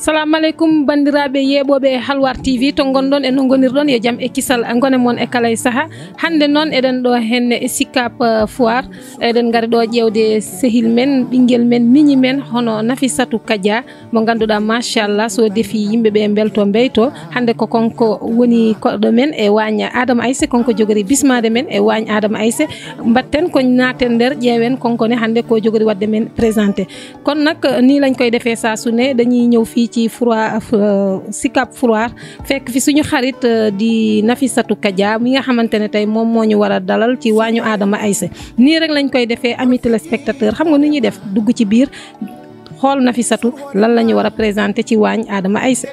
salamu aleykum bandiraɓe yeeɓoɓe halwar tv to gonɗon e no gonirɗon yo jaam e kisal gone moon e kala e saaha hande noon eɗen ɗo henne e sikap foire eɗen gaari ɗo ƴewde sehil men ɓinguel men miñi men hono nafisatou kadia mo ganduɗa machallah so deefi yimɓeɓe belto beyto hande ko konko woni koɗɗo men e wagne adama aissé konko jogori bismade men e wagne adama aissé batten ko naten nder ƴeewen konkone hande ko jogori wadde men présenté kono nak ni lañ koy defee saa su ne dañuy ñëw fii ci froid Sicap Foire fekk fi suñu xarit di Nafisatou Kadia mi nga xamante ne tey moom moo ñu war a dalal ci waañu Adama Aissé nii rek lañ koy defee ami téléspectateur xam nga nu ñuy def dugg ci biir xool Nafisatou lan la ñu war a présenté ci waañ Adama Aissé.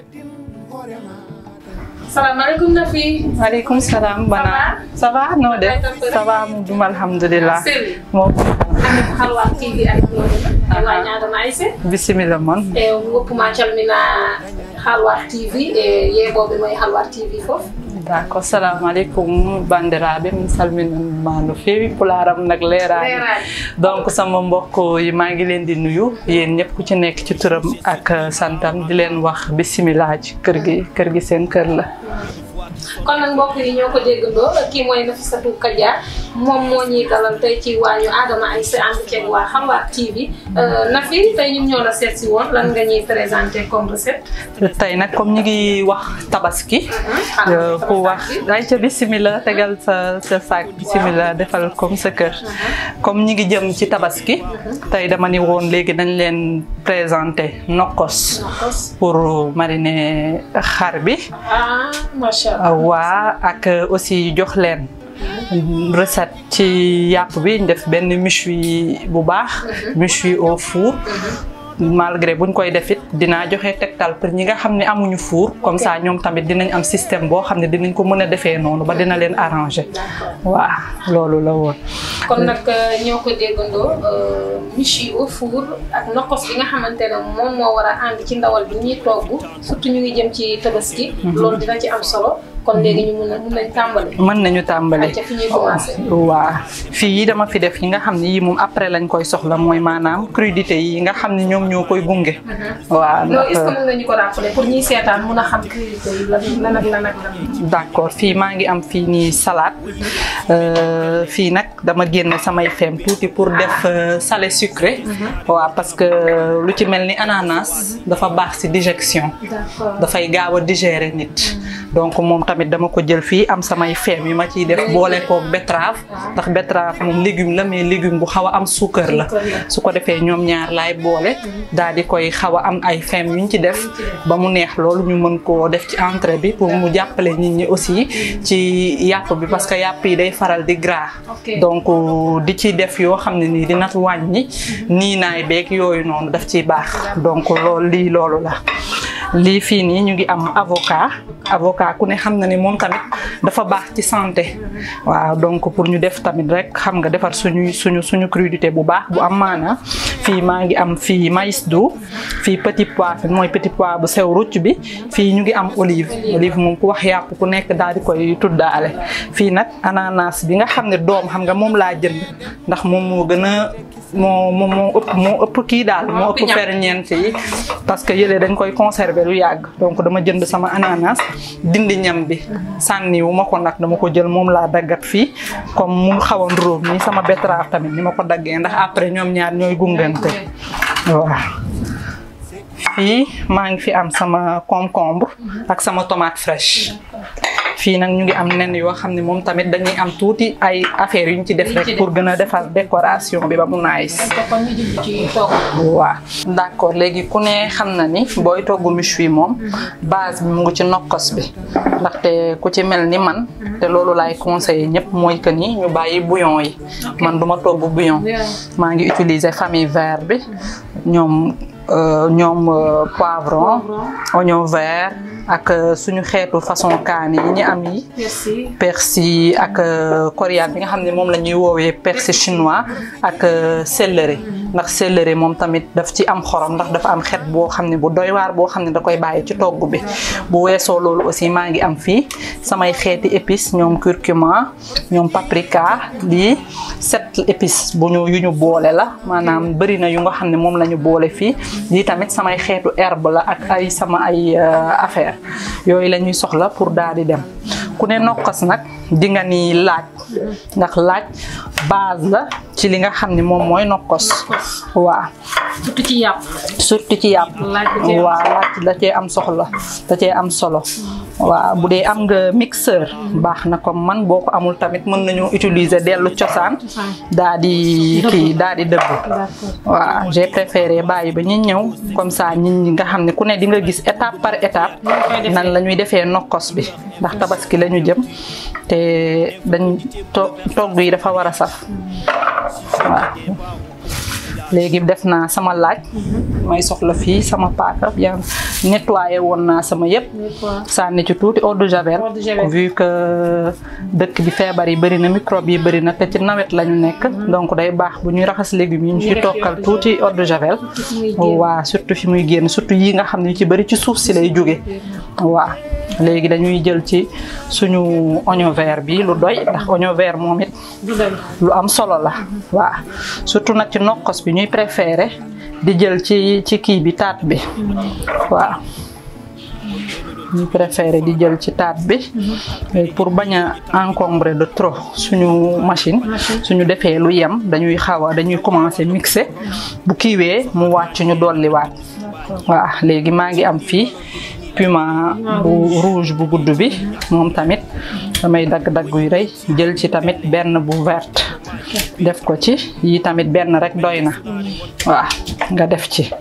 salaamaaleykum Nafi. waaleykum salaam Bana. ça va noo def ça va mu jum alhamdulilah. moom. ami ko halwar tv ari ɗoɗo e wañi adama aissé bisimilla moon e goppuma calmina halwar tv e yeeɓoɓe mo e halwar tv foof d' accord salamu aleykum bandiraɓe min salminanma no feewi pularam nag leerani donc sama mbokk yi maa ngi leen di nuyu yéen ñëpp ku ci nekk ci turam ak santam di leen wax bisimilah ci kër gi kër gi seen kër la kon nag mbokk yi ñoo ko déggandoo kii mooy Nafisatou Kadia moom moo ñuy dalal tey ci waañu Adama Aissé ànd ceeg waa Halwar TV Nafi tey ñun ñoo la seet si woon lan nga ñuy présenté comme recette. tey nag comme ñu ngi wax tabaski. ku wax ay ca bisimila tegal sa sa saak bisimila defal comme sa kër. comme ñu ngi jëm ci tabaski. tey dama ni woon léegi dañ leen présenté nokkos. pour mariner xar bi. ah macha allah. waa ak aussi jox leen recette ci yàpp bi ñu def benn méchoui bu baax méchoui au four malgré buñ koy def it dinaa joxe tegtal pour ñi nga xam ne amuñu four comme ça ñoom tamit dinañ am système boo xam ne dinañ ko mën a defee noonu ba dina leen arranger waaw loolu la woon kon nag ñoo ko déggandoo méchoui au four ak nokkos bi nga xamante ne moom moo war a ànd ci ndawal bi ñuy togg surtout ñu ngi jëm ci tabaski loolu dina ci am solo kon léegi ñu mun a mun nañ tàmbali. mën nañu tàmbali. ca fi ñuy commencé. waaw fii yi dama fi def yi nga xam ne yii moom après lañ koy soxla mooy maanaam crudité yi nga xam ne ñoom ñoo koy gunge. waaw loolu est-ce que mën nga ñu ko rappeler pour ñuy seetaan mun a xam crudité yi lan ak lan ak lan. d'accord fii maa ngi am fii nii salade fii nag dama génne samay fem tuuti pour def salé sucré. waaw parce que lu ci mel ni ananas dafa baax ci digestion. dafay gaaw a digérer nit. donc moom tamit dama ko jël fii am samay feem yi ma ciy def boole koog betterave ndax betterave moom légume la mais légume bu xaw a am suukar la su ko defee ñoom ñaar laay boole daal di koy xaw a am ay feem yuñ ci def ba mu neex loolu ñu mën koo def ci entrée bi pour mu jàppale nit ñi aussi ci yàpp bi parce que yàpp yi day faral di gras donc di ci def yoo xam ne nii dina wàññi nii naay beeg yooyu noonu daf ciy baax donc loolu lii loolu la lii fii nii ñu ngi am avocat avocat ku ne xam na ni moom tamit dafa baax ci santé waaw donc pour ñu def tamit rek xam nga defar suñu suñu suñu crudité bu baax bu am maana fii maa ngi am fii maïs doux fii petit pois fi mooy petit pois bu sew rucc bi fii ñu ngi am olive olive moom ku wax yàpp ku nekk daal di koy tuddaale fii nag ananas bi nga xam ne doom xam nga moom laa jënd ndax moom moo gën a moo moo moo ëpp moo ëpp kii daal moo ëpp ferñeent yi parce que yële dañ koy conserver lu yàgg donc dama jënd sama ananas dindi ñam bi sànni wu ma ko nag dama ko jël moom laa daggat fii comme mu xaw a nduróom nii sama betterave tamit ni ma ko daggee ndax après ñoom ñaar ñooy gungante waaw fii maa ngi fi am sama concombre ak sama tomate fraîche fii nag ñu ngi am nen yoo xam ne moom tamit dañuy am tuuti ay affaires yu ñu ci def rek pour gën a defar décoration bi ba mu nice waaw d'accord léegi ku ne xam na ni booy togg méchoui moom base bi mu ngi ci nokkos bi ndaxte ku ci mel ni man te loolu laay conseillé ñëpp mooy que ni ñu bàyyi bouillon yi man duma togg bouillon maa ngi utiliser famille vert bi ñoom ñoom poivron oignon vert ak suñu xeetu façon kaani yi ñu am yi persil ak coriandre bi nga xam ne moom la ñuy woowee persil chinois ak céleri ndax céleri moom tamit daf ci am xorom ndax dafa am xet boo xam ne bu doy waar boo xam ne da koy bàyyi ci togg bi bu weesoo loolu aussi maa ngi am fii samay xeeti épices ñoom curcuma ñoom paprika lii sept épices bu ñu yu ñu boole la maanaam bëri na yu nga xam ne moom la ñu boole fii lii tamit samay xeetu herbe la ak ay sama ay affaire yooyu la ñuy soxla pour daal di dem ku ne nokkos nag di nga ni laaj ndax laaj base la ci li nga xam ne moom mooy nokkos waaw surtout ci yàpp. surtout ci yàpp waaw laaj da cee am soxla da cee am solo waaw bu dee am nga mixeur baax na comme man boo ko amul tamit mën nañu utiliser dellu cosaan daa di kii daa di dëbb waaw j'ai préféré bàyyi ba ñu ñëw comme ça nit ñi nga xam ne ku ne di nga gis étape par étape nan la ñuy defee nokkos bi ndax tabaski la ñu jëm te dañ to togg yi dafa war a saf waaw léegi def naa sama laaj may soxla fii sama paaka bien nettoyé woon naa sama yëpp sànni ci tuuti eau de javel vu que dëkk bi feebar yi bëri na microbe yi bëri na te ci nawet la ñu nekk donc day baax bu ñuy raxas légumes yi ñu ci tokkal tuuti eau de javel waaw surtout fi muy génn surtout yi nga xam ne ci bëri ci suuf si lay jóge waaw léegi dañuy jël ci suñu oignon vert bi lu doy ndax oignon vert moom it lu am solo la waaw surtout nag ci nokkos bi ñuy préféré di jël ci ci kii bi taat bi waaw ñuy préféré di jël ci taat bi pour bañ a encombrer de trop suñu machine suñu defee lu yem dañuy xaw a dañuy commencer mixer bu kiiwee mu wàcc ñu dolliwaat waaw léegi maa ngi am fii piment bu rouge bu gudd bi moom tamit damay dagg-dagg yu rëy jël ci tamit benn bu verte def ko ci yi tamit benn rek doy na waaw nga def ci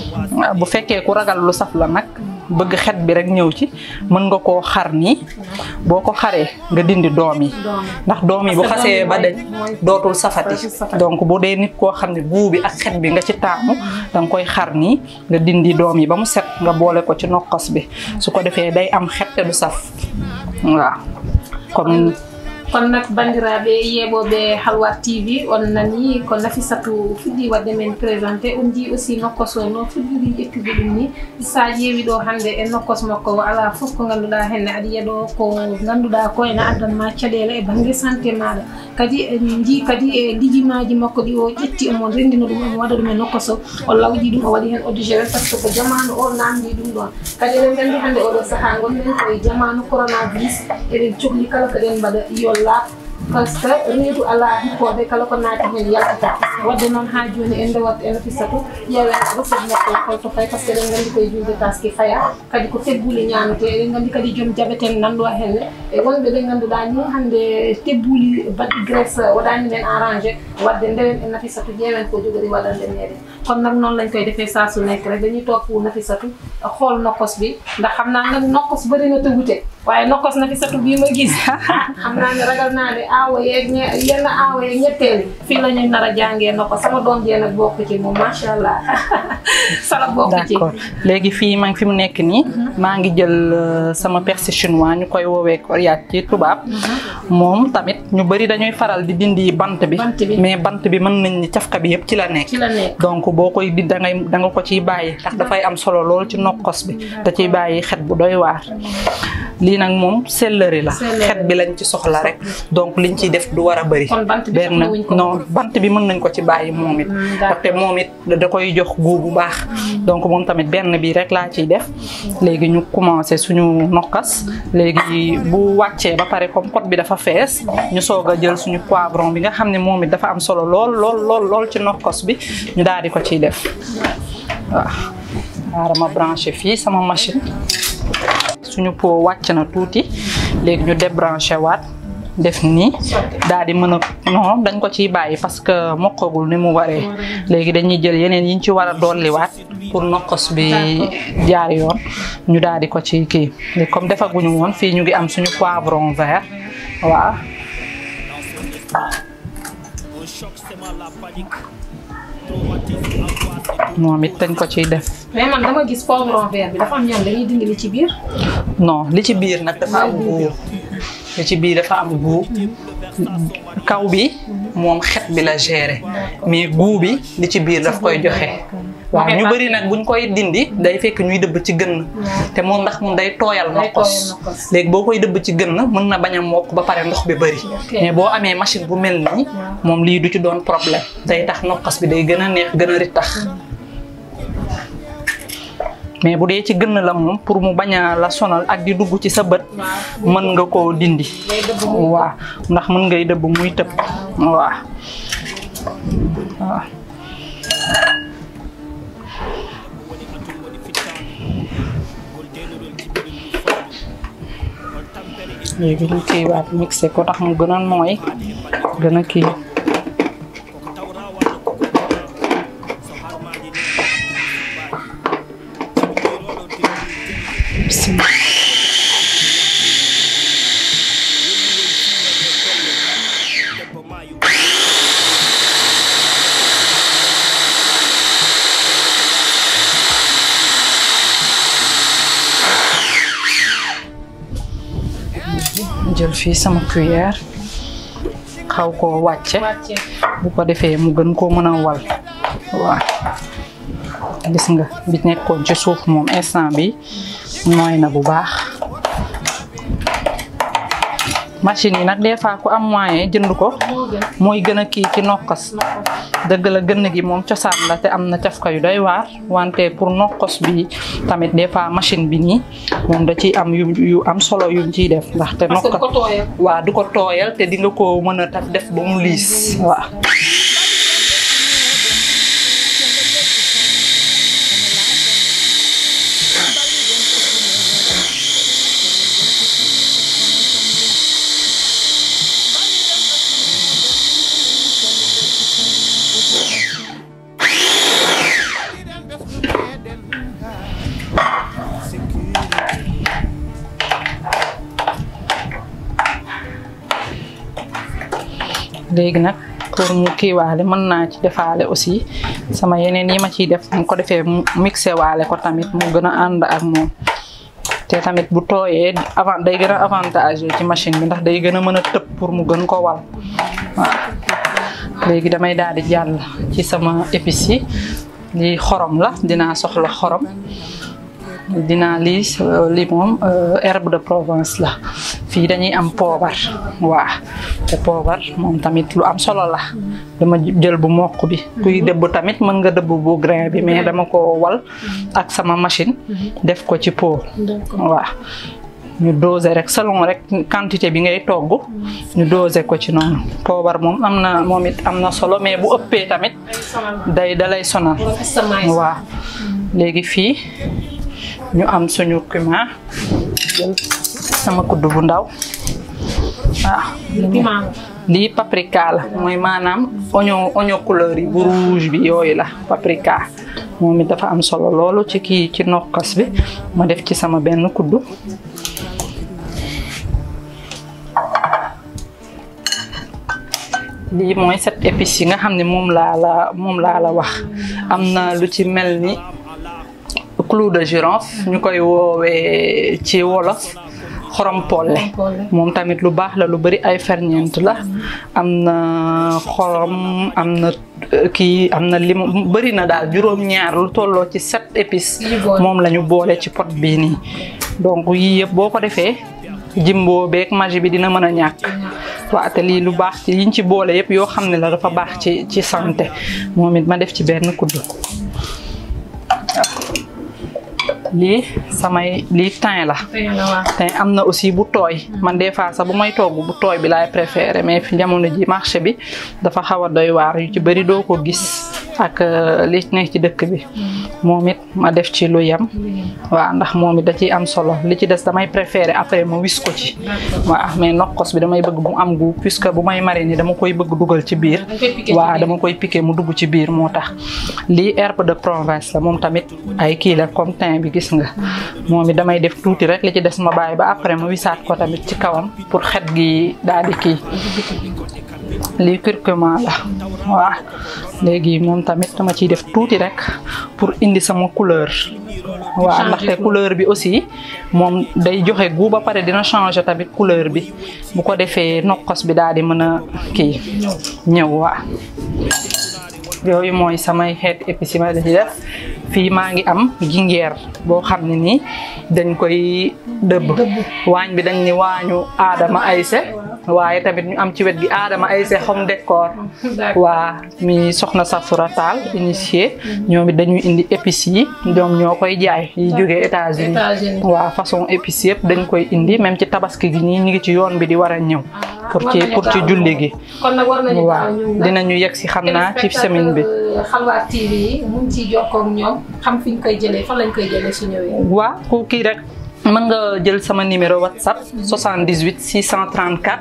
bu fekkee ku ragal lu saf la nag bëgg xet bi rek ñëw ci mën nga koo xar nii boo ko xaree nga dindi doom yi ndax doom yi bu xasee ba dañ dootul safati donc bu dee nit koo xam ne guu bi ak xet bi nga ci taamu danga koy xar nii nga dindi doom yi ba mu set nga boole ko ci nokkos bi su ko defee day am xet te du saf waaw comme kono nak bandiraɓe yeeɓoɓe halwar tv on nani ko nafisatu fuɗɗi wadde men présenté on jii aussi nokkos o no fuɗɗiri ƴettude ɗum ni sa ƴeewi ɗo hannde e nokkos makko ala fof ko ngannduɗa henne aɗa yiya ɗo ko ngannduɗa ko ene addanma caɗele e banggue santé maɗa kadi en jii kadi e lijimaji makko ɗi o ƴetti omon rendino ɗum omo waɗa ɗum e nokkos o o lawƴi ɗum o waɗi hen eau de javel par ce que ko jamanu o namdi ɗum ɗon kadi eɗen nganndi hannde oɗo saaha gonɗen koye jamanu coronavirus eɗen cohli kala ko ɗen mbaɗa yo laab par ce que reedu ala hippode kala ko naati hen yaltata wadde noon ha joni en ndewat e nafisatu ƴeewen recette makko holto fay par ce que eɗen nganndi koye julde taski faya kadi ko tebbuli ñamete eɗen nganndi kadi joom jabeten nanɗo henne e wonɓe ɓe ngannduɗa ni hannde tebbuli baɗɗi graisse waɗani men arrangé wadde ndewen e nafisatu ƴeewen ko jogori waɗande meɗen kono nag noonu lañ koy defee saa su nekk rek dañuy topp nafisatu xool nokkos bi ndax xam naa nag nokkos bëri na te wute waaye nokkos nafisatu bii ma gis xam naa ne ragal naa ne aawa yeeg ñe yenn aawa yeeg ñetteel fii la ñuy nar a jàngee nokkos sama doom jee nag bokk ci moom macha allah sala bokk ci d'accord léegi fii maa ngi fi mu nekk nii maa ngi jël sama persil chinois ñu koy woowee coriace ci tubaab moom tamit ñu bëri dañuy faral di dindi bant bi mais bant bi mën nañ ni cafka bi yëpp ci la nekk ci la nekk donc boo koy di da ngay da nga ko ciy bàyyi ndax dafay am solo lool ci nokkos bi da ciy bàyyi xet bu doy waar lii nag moom céleri la xet bi lañ ci soxla rek donc liñ ciy def du war a bëri benn non bant bi mën nañ ko ci bàyyi moom it ndaxte moom it da koy jox guu bu baax donc moom tamit benn bi rek laa ciy def léegi ñu commencé suñu nokkas léegi bu wàccee ba pare comme pot bi dafa fees ñu soog a jël suñu poivron bi nga xam ne moom it dafa am solo lool lool lool lool ci nokkos bi ñu daal di ko ciy def waaw xaaral ma branché fii sama machine suñu pot wàcc na tuuti léegi ñu débranché waat def nii daal di mën a non dañ ko ciy bàyyi parce que mokkagul ni mu waree léegi dañuy jël yeneen yiñ ci war a dolliwaat pour nokkos bi jaar yoon ñu daal di ko ci kii léegi comme defaguñu woon fii ñu ngi am suñu poivron vert waaw moom it dañ ko ciy def. mais man dama gis poivron vert bi dafa am ñoom dañuy dindi li ci biir. non li ci biir nag dafa am goût li ci biir dafa am goût kaw bi moom xet bi la gérer mais goût bi li ci biir daf koy joxe. waaw ñu bëri nag buñ koy dindi day fekk ñuy dëbb ci gën te moom ndax moom day tooyal nokkos léegi boo koy dëbb ci gën mën na bañ a mokk ba pare ndox bi bëri mais boo amee machine bu mel nii moom lii du ci doon problème day tax nokkos bi day gën a neex gën a rittax mais bu dee ci gën la moom pour mu bañ a la sonal ak di dugg ci sa bët mën nga koo dindi waaw ndax mën ngay dëbb muy tëb waaw waaw léegi lu kii waat mixé ko tax mu gën a nooy gën a kii jël fii sama cuillère xaw koo wàcce bu ko defee mu gën koo mën a wal waaw gis nga bi nekkoon ci suuf moom instant bi nooy na bu baax machine yi nag des fois ku am moyen jënd ko mooy gën a kii ci nokkos dëgg la gën gi moom cosaan la te am na cafka yu doy waar wante pour nokkos bi tamit des fois machine bi nii moom da ciy am yu yu am solo yuñ ciy def ndaxte nokkos waaw du ko tooyal te di nga ko mën a taf def ba mu liis waaw léegi nag pour mu kiiwaale mën naa ci defaale aussi sama yeneen yi ma ciy def mu ko defee mu mixé waale ko tamit mu gën a ànd ak moom te tamit bu tooyee avant day gën a avantage ci machine bi ndax day gën a mën a tëb pour mu gën ko wal waaw léegi damay daal di jàll ci sama épices yi lii xorom la dinaa soxla xorom dinaa lii lii moom herbe de Provence la fii dañuy am poobar waa te poobar moom tamit lu am solo la dama jël bu mokk bi kuy dëbb tamit mën nga dëbb bu grain bi mais dama ko wal ak sama machine def ko ci pot waa ñu doser rek selon rek quantité bi ngay togg ñu doser ko ci noonu poobar moom am na moom it am na solo mais bu ëppee tamit day dalay sonal waa léegi fii ñu am suñu cumin jël sama kudd bu ndaw waaw lii paprika la mooy maanaam oignon oignon couleur yi bu rouge bi yooyu la paprika moom it dafa am solo loolu ci kii ci nokkas bi ma def ci sama benn kudd lii mooy set épices yi nga xam ne moom laa la moom laa la wax am na lu ci mel ni clou de girofle ñu koy woowee ci wolof xorom polle moom tamit lu baax la lu bari ay ferñeent la am na xorom am na kii am na lim bari na daal juróom-ñaar lu tolloo ci sept épices moom la ñu boole ci pot bii nii donc yii yëpp boo ko defee jimbo beeg magie bi dina mën a ñàkk waaw te lii lu baax ci yiñ ci boole yëpp yoo xam ne la dafa baax ci ci santé moom it ma def ci benn kudd lii samay lii thym la thym am na aussi bu tooy man des fois sax bu may togg bu tooy bi laay préféré mais fi jamono ji marché bi dafa xaw a doy waar yu ci bëri doo ko gis ak li nekk ci dëkk bi moom it ma def ci lu yem waaw ndax moom it da ciy am solo li ci des damay préféré après ma wis ko ci waaw mais nokkos bi damay bëgg bu am gu puisque bu may mariner dama koy bëgg dugal ci biir waaw dama koy piqué mu dugg ci biir moo tax lii herbe de Provence la moom tamit ay kii la comme thym bi gis nga moom it damay def tuuti rek li ci des ma bàyyi ba après ma wisaat ko tamit ci kawam pour xet gi daal di kii lii curcuma la waaw léegi moom tamit dama ciy def tuuti rek pour pour indi sama couleur waaw ndaxte couleur bi aussi moom day joxe gu ba pare dina changer tamit couleur bi bu ko defee nokkos bi daal di mën a kii ñëw waa yooyu mooy samay xeet épices yi ma ci def fii maa ngi am gingeer boo xam ne nii dañ koy dëbb waañ bi dañ ni waañu aadama ayse waaye tamit ñu am ci wet gi aadama ayse home décor waa mi soxna Safura Taal initié ñoom it dañuy indi épices yi ñoom ñoo koy jaay yi jógee États-Unis waa façon épices yëpp dañ koy indi même ci tabaski gi nii ñu ngi ci yoon bi di war a ñëw pour ci pour ci julli gi kon nag war nañu waaw dinañu yegg si xam naa ci semaine bi Xalwaar TV yi mun ciy jokkoo ak ñoom xam fi ñu koy jëlee fan lañ koy jëlee su ñëwee. waa ku kii rek mën nga jël sama numéro WhatsApp 78 634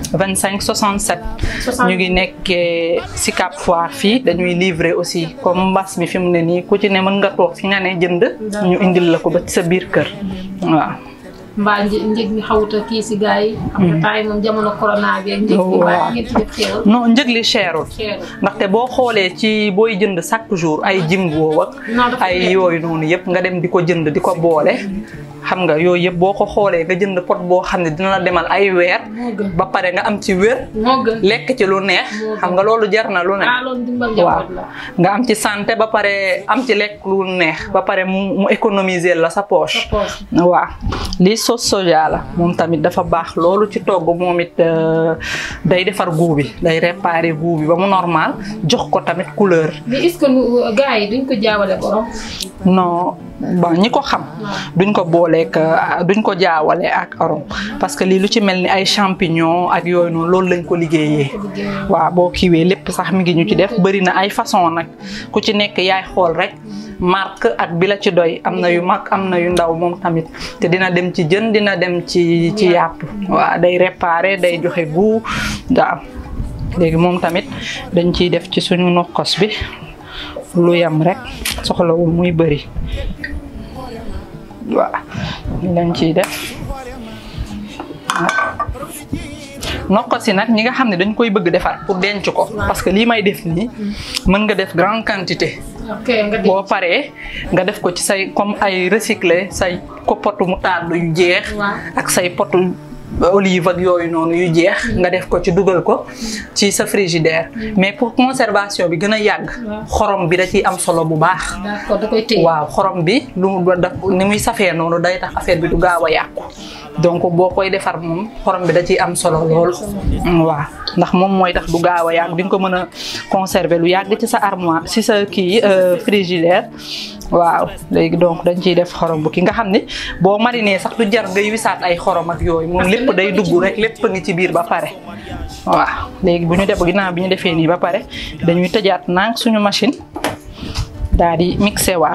25 67 ñu ngi nekkee si Cap Foire fii dañuy livrer aussi comme mbas mi fi mu ne nii ku ci ne mën nga toog fi nga ne jënd ñu indil la ko ba ci sa biir kër waaw mbaa njëg mi xawuta kii si gars yi. xam nga temps yi moom jamono corona bi ak njëg mi mbaa ngeen ci def xéewal. non njëg li cherul cherul. ndaxte boo xoolee ci booy jënd chaque jour ay jimbo ak Non, dafa ay nekk. yooyu noonu yëpp nga dem di ko jënd di ko boole xam nga yooyu yëpp boo ko xoolee nga jënd pot boo xam ne dina la demal ay weer moo gën ba pare nga am ci wér moo gën. lekk ci lu neex Moo gën. xam nga loolu jar na lu ne ah loolu dimbal waaw njaboot la. nga am ci santé ba pare am ci lekk lu neex ba pare mu mu économiser la sa poche sa poche. waaw lii sauce soja la moom tamit dafa baax loolu ci togg moom it euh, day defar goût bi day réparer goût bi ba mu normal jox ko tamit couleur mais est-ce que nu gars yi duñ ko jaawale borom. non bon ñi ko xam duñ ko booleek euh, duñ ko jaawale ak arôme parce que lii lu ci mel ni ay champignon ak yooyu noonu loolu lañ ko liggéeyee waaw boo kiiwee lépp sax mi ngi ñu ci def bëri na ay façon nag ku ci nekk yaay xool rek marque ak bi la ci doy am na yu mag am na yu ndaw moom tamit te dina dem ci jën dina dem ci ci yàpp waaw day réparer day joxe goût waaw léegi moom tamit dañ ciy def ci suñu nokkos bi lu yam rek soxlawul muy bëri waaw ñu lañ ciy def nokkos yi nag ñi nga xam ne dañ koy bëgg defar pour denc ko parce que lii may def nii mën nga def grande quantité ok nga di. boo paree nga def ko ci say comme ay recyclé say ko potu moutarde yu jeex Waaw. ak say potu olive ak yooyu noonu yu jeex nga def ko ci dugal ko ci sa frigidaire mais pour conservation bi gën a yàgg Waaw. xorom bi da ciy am solo bu baax d'accord da koy téye. waaw xorom bi lu mu daf ni muy safee noonu day tax affaire bi du gaaw a yàqu donc boo koy defar moom xorom bi da ciy am solo lool waaw ndax moom mooy tax du gaaw a yàgg di nga ko mën a conserver lu yàgg ci sa armoire ci sa kii euh, frigidaire waaw léegi donc dañ ciy def xorom bu ki nga xam ni boo mariné sax du jar ngay wisaat ay xorom ak yooyu moom lépp day dugg rek lépp ngi ci biir ba pare waaw léegi bu ñu def ginnaaw bi ñu defee nii ba pare dañuy tëjaat nànk suñu machine daal di mixé waat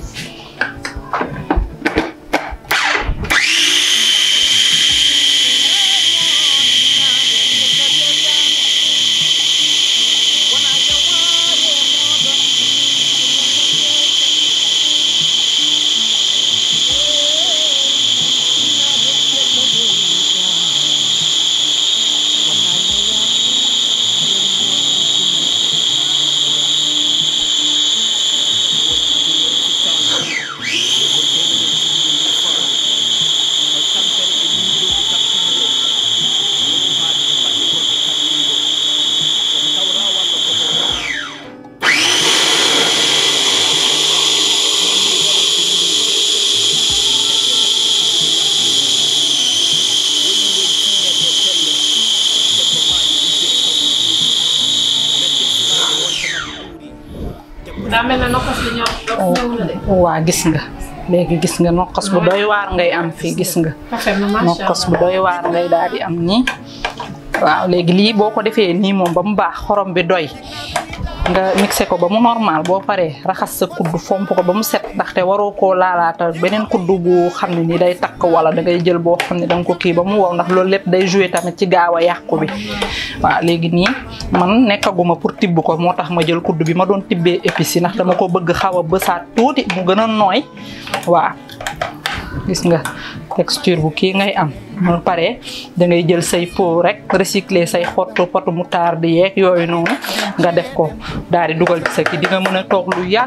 daa mel ne nokkos bi ñor ñëw na de. waa gis nga léegi gis nga nokkos bu doy waar ngay am fii gis nga rafet na macha nokkos bu allah. doy waar ngay daal di am nii waaw léegi lii boo ko defee nii moom ba mu baax xorom bi doy nga mixé ko ba mu normal boo paree raxas sa kudd fomp ko ba mu set ndaxte waroo koo laalaata beneen kudd bu xam ne ni day takk wala da ngay jël boo xam ne da nga ko kii ba mu wow ndax loolu lépp day joué tamit ci gaaw a yàqu bi waaw léegi nii man nekkaguma pour tibb ko moo tax ma jël kudd bi ma doon tibbee épices yi ndax dama ko bëgg xaw a bësaat tuuti mu gën a nooy waaw gis nga texture bu kii ngay am mu pare da ngay jël say pot rek recycler say xottu potu moutarde yeeg yooyu noonu nga def ko daal di dugal ci sa kii di nga mën a toog lu yàgg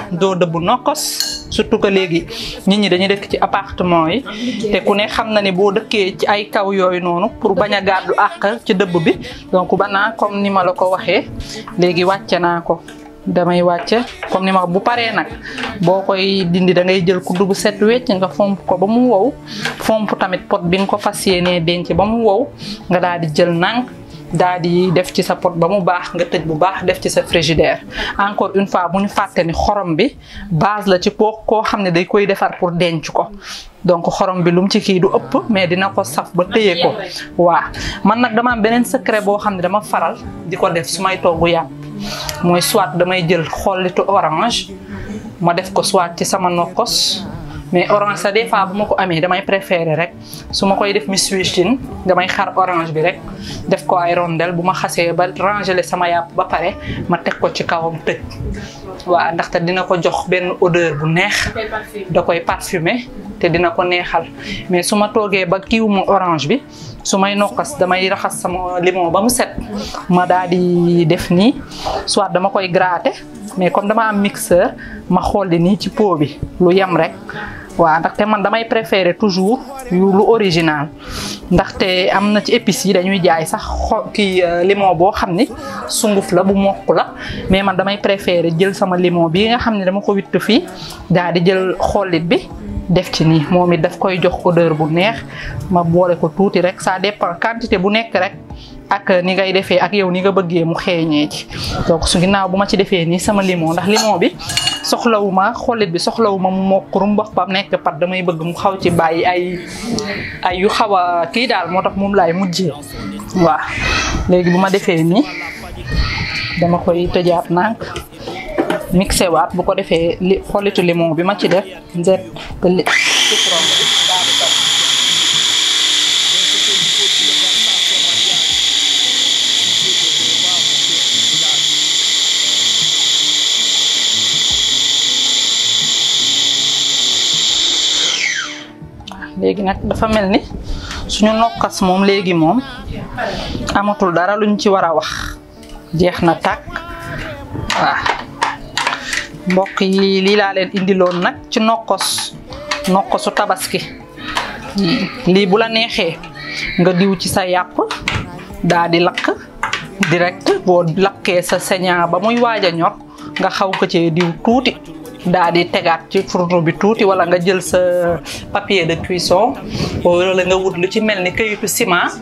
doo dëbb nokkos surtout que léegi nit ñi dañuy dëkk ci appartement yi te ku ne xam na ni boo dëkkee ci ay kaw yooyu noonu pour bañ a gàddu àq ci dëbb bi donc ba naa comme ni ma la ko waxee léegi wàcce naa ko damay wàcce comme ni ma bu paree nag boo koy dindi da ngay jël kuddu bu set wecc nga fomp ko ba mu wow fomp tamit pot bi nga ko fas yéenee denc ba mu wow nga daal di jël nànk daal di def ci sa pot ba mu baax nga tëj bu baax def ci sa frigidaire encore une fois bu ñu fàtte ni xorom bi base la ci koo koo xam ne day koy defar pour denc ko donc xorom bi lu mu ci kii du ëpp mais dina ko saf ba téye ko waa man nag dama am beneen secret boo xam ne dama faral di ko def su may togg yàpp mooy soit damay jël xollitu orange ma def ko soit ci sama nokkos mais orange sa des fois bu ma ko amee damay préférer rek su ma koy def mi swichtin damay xar orange bi rek def ko ay rondelle bu ma xasee ba rangele sama yàpp ba pare ma teg ko ci kawam tëj waaw ndaxte dina ko jox benn odeur bu neex da koy parfumer te dina ko neexal mais su ma toogee ba kiiwuma orange bi su may nokkas damay raxas sama limon ba mu set ma daal di def nii soit dama koy gratter mais comme dama am mixeur ma xolli nii ci pot bi lu yem rek waaw ndaxte man damay préférer toujours yu lu original ndaxte am na ci épices yi dañuy jaay sax xo kii limon boo xam ni sunguf la bu mokk la mais man damay préférer jël sama limon bi nga xam ne dama ko witt fii daal di jël xollit bi def ci nii moom it daf koy jox odeur bu neex ma boole ko tuuti rek ça dépend quantité bu nekk rek ak ni ngay defee ak yow ni nga bëggee mu xeeñee ci donc su ginnaaw bu ma ci defee nii sama limon ndax limon bi soxlawuma xollit bi soxlawuma mu mokk rumbax ba nekk pat damay bëgg mu xaw ci bàyyi ay ay yu xaw a kii daal moo tax moom laay mujjee waaw léegi bu ma defee nii dama koy tëjaat nànk mixé waat bu ko defee li xollitu limon bi ma ci def nzet te li citron bi daal di topp léegi nag dafa mel ni suñu nokkas moom léegi moom amatul dara luñ ci war a wax jeex na tàkk waaw mbokk yi lii laa leen indiloon nag ci nokkos nokkosu tabaski lii bu la neexee nga diw ci sa yàpp daa di lakk direct boo lakkee sa señaa ba muy waaj a ñor nga xaw ko cee diw tuuti daa di tegaat ci fourneau bi tuuti wala nga jël sa papier de cuisson wala nga wut lu ci mel ni kayitu ciment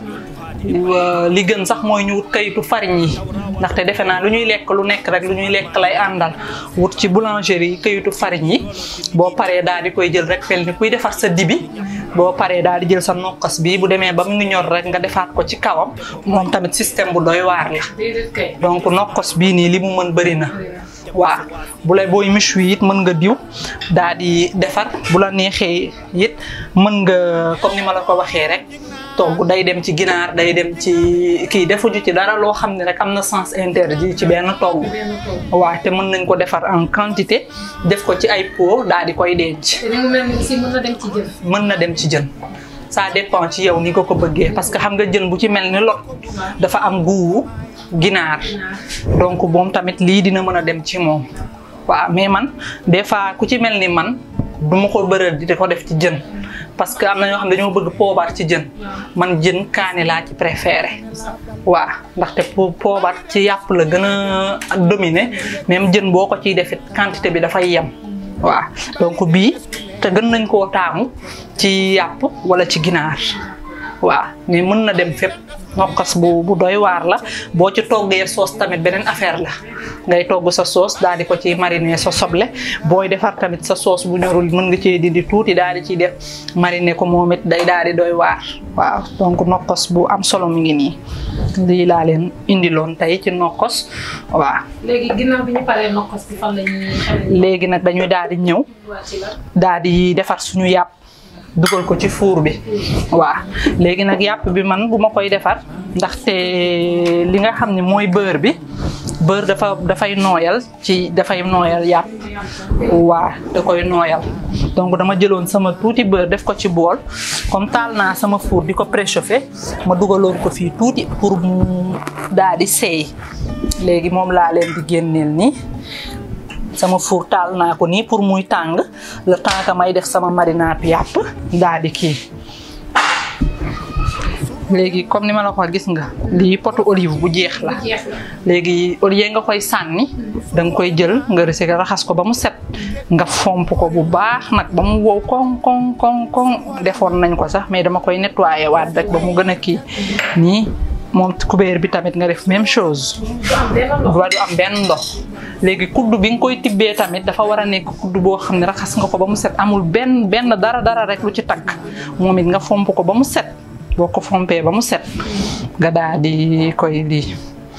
li gën sax mooy ñu wut kayitu farine yi ndaxte defe naa lu ñuy lekk lu nekk rek lu ñuy lekk lay àndal wut ci boulangerie yi kayitu farine yi boo paree daal di koy jël rek fel ni kuy defar sa dibi boo paree daal di jël sa nokkas bi bu demee ba mu ngi ñor rek nga defaat ko ci kawam moom tamit système bu doy waar la donc nokkos bii nii li mu mën bëri na waaw bu lay booy méchoui it mën nga diw daal di defar bu la neexee it mën nga comme ni ma la ko waxee rek togg day dem ci ginaar day dem ci kii defuñu ci dara loo xam ne rek am na sens interdit ci benn togg waaw te mën nañ ko defar en quantité def ko ci ay pot daal di koy denc mën na dem ci jën. mën na dem ci jën ça dépend ci yow ni nga ko bëggee parce que xam nga jën bu ci mel ni lot dafa am guuwu ginaar donc moom tamit lii dina mën a dem ci moom waaw mais man des fois ku ci mel ni man du ma ko bëral di ko def ci jën parce que am na ñoo xam dañoo bëgg poobar ci jën man jën kaani laa ci préféré waaw ndaxte poobar ci yàpp la gën a dominer même jën boo ko ciy defit quantité bi dafay yem waaw donc bii te gën nañ koo taamu ci yàpp wala ci ginaar waaw mais mën na dem fépp nokkas bu bu doy waar la boo ci toggee soos tamit beneen affaire la ngay togg sa soos daal di ko ci mariner sa soble booy defar tamit sa soos bu ñorul mën nga cee dindi tuuti daal di ciy def mariner ko moom it day daal di doy waar waaw donc nokkos bu am solo mi ngi nii lii laa leen indiloon tey ci nokkos waaw. léegi ginnaaw bi ñu paree nokkos bi fan la ñuy. léegi nag dañuy daal di ñëw daal di defar suñu yàpp. dugal ko ci four bi waaw léegi nag yàpp bi man bu ma koy defar ndaxte li nga xam ne mooy beurre bi beurre dafa dafay nooyal ci dafay nooyal yàpp waa da koy nooyal donc dama jëloon sama tuuti beurre def ko ci bool comme taal naa sama four di ko préchauffé ma dugaloon ko fii tuuti pour mu daal di seey léegi moom laa leen di génneel nii sama four taal naa ko nii pour muy tàng le temps que may def sama marinade yàpp daal di kii léegi comme ni ma la ko gis nga lii potu olive bu jeex la léegi au lieu nga koy sànni da nga koy jël nga rëse raxas ko ba mu set nga fomp ko bu baax nag ba mu wow koŋ koŋ koŋ koŋ defoon nañ ko sax mais dama koy nettoyer waat rek ba mu gën a kii nii moom kubéer bi tamit nga def même chose ba du am benn ndox léegi kuddu bi nga koy tibbee tamit dafa war a nekk kuddu boo xam ne raxas nga ko ba mu set amul benn benn dara dara rek lu ci takk moom it nga fomp ko ba mu set boo ko fompee ba mu set nga daal di koy lii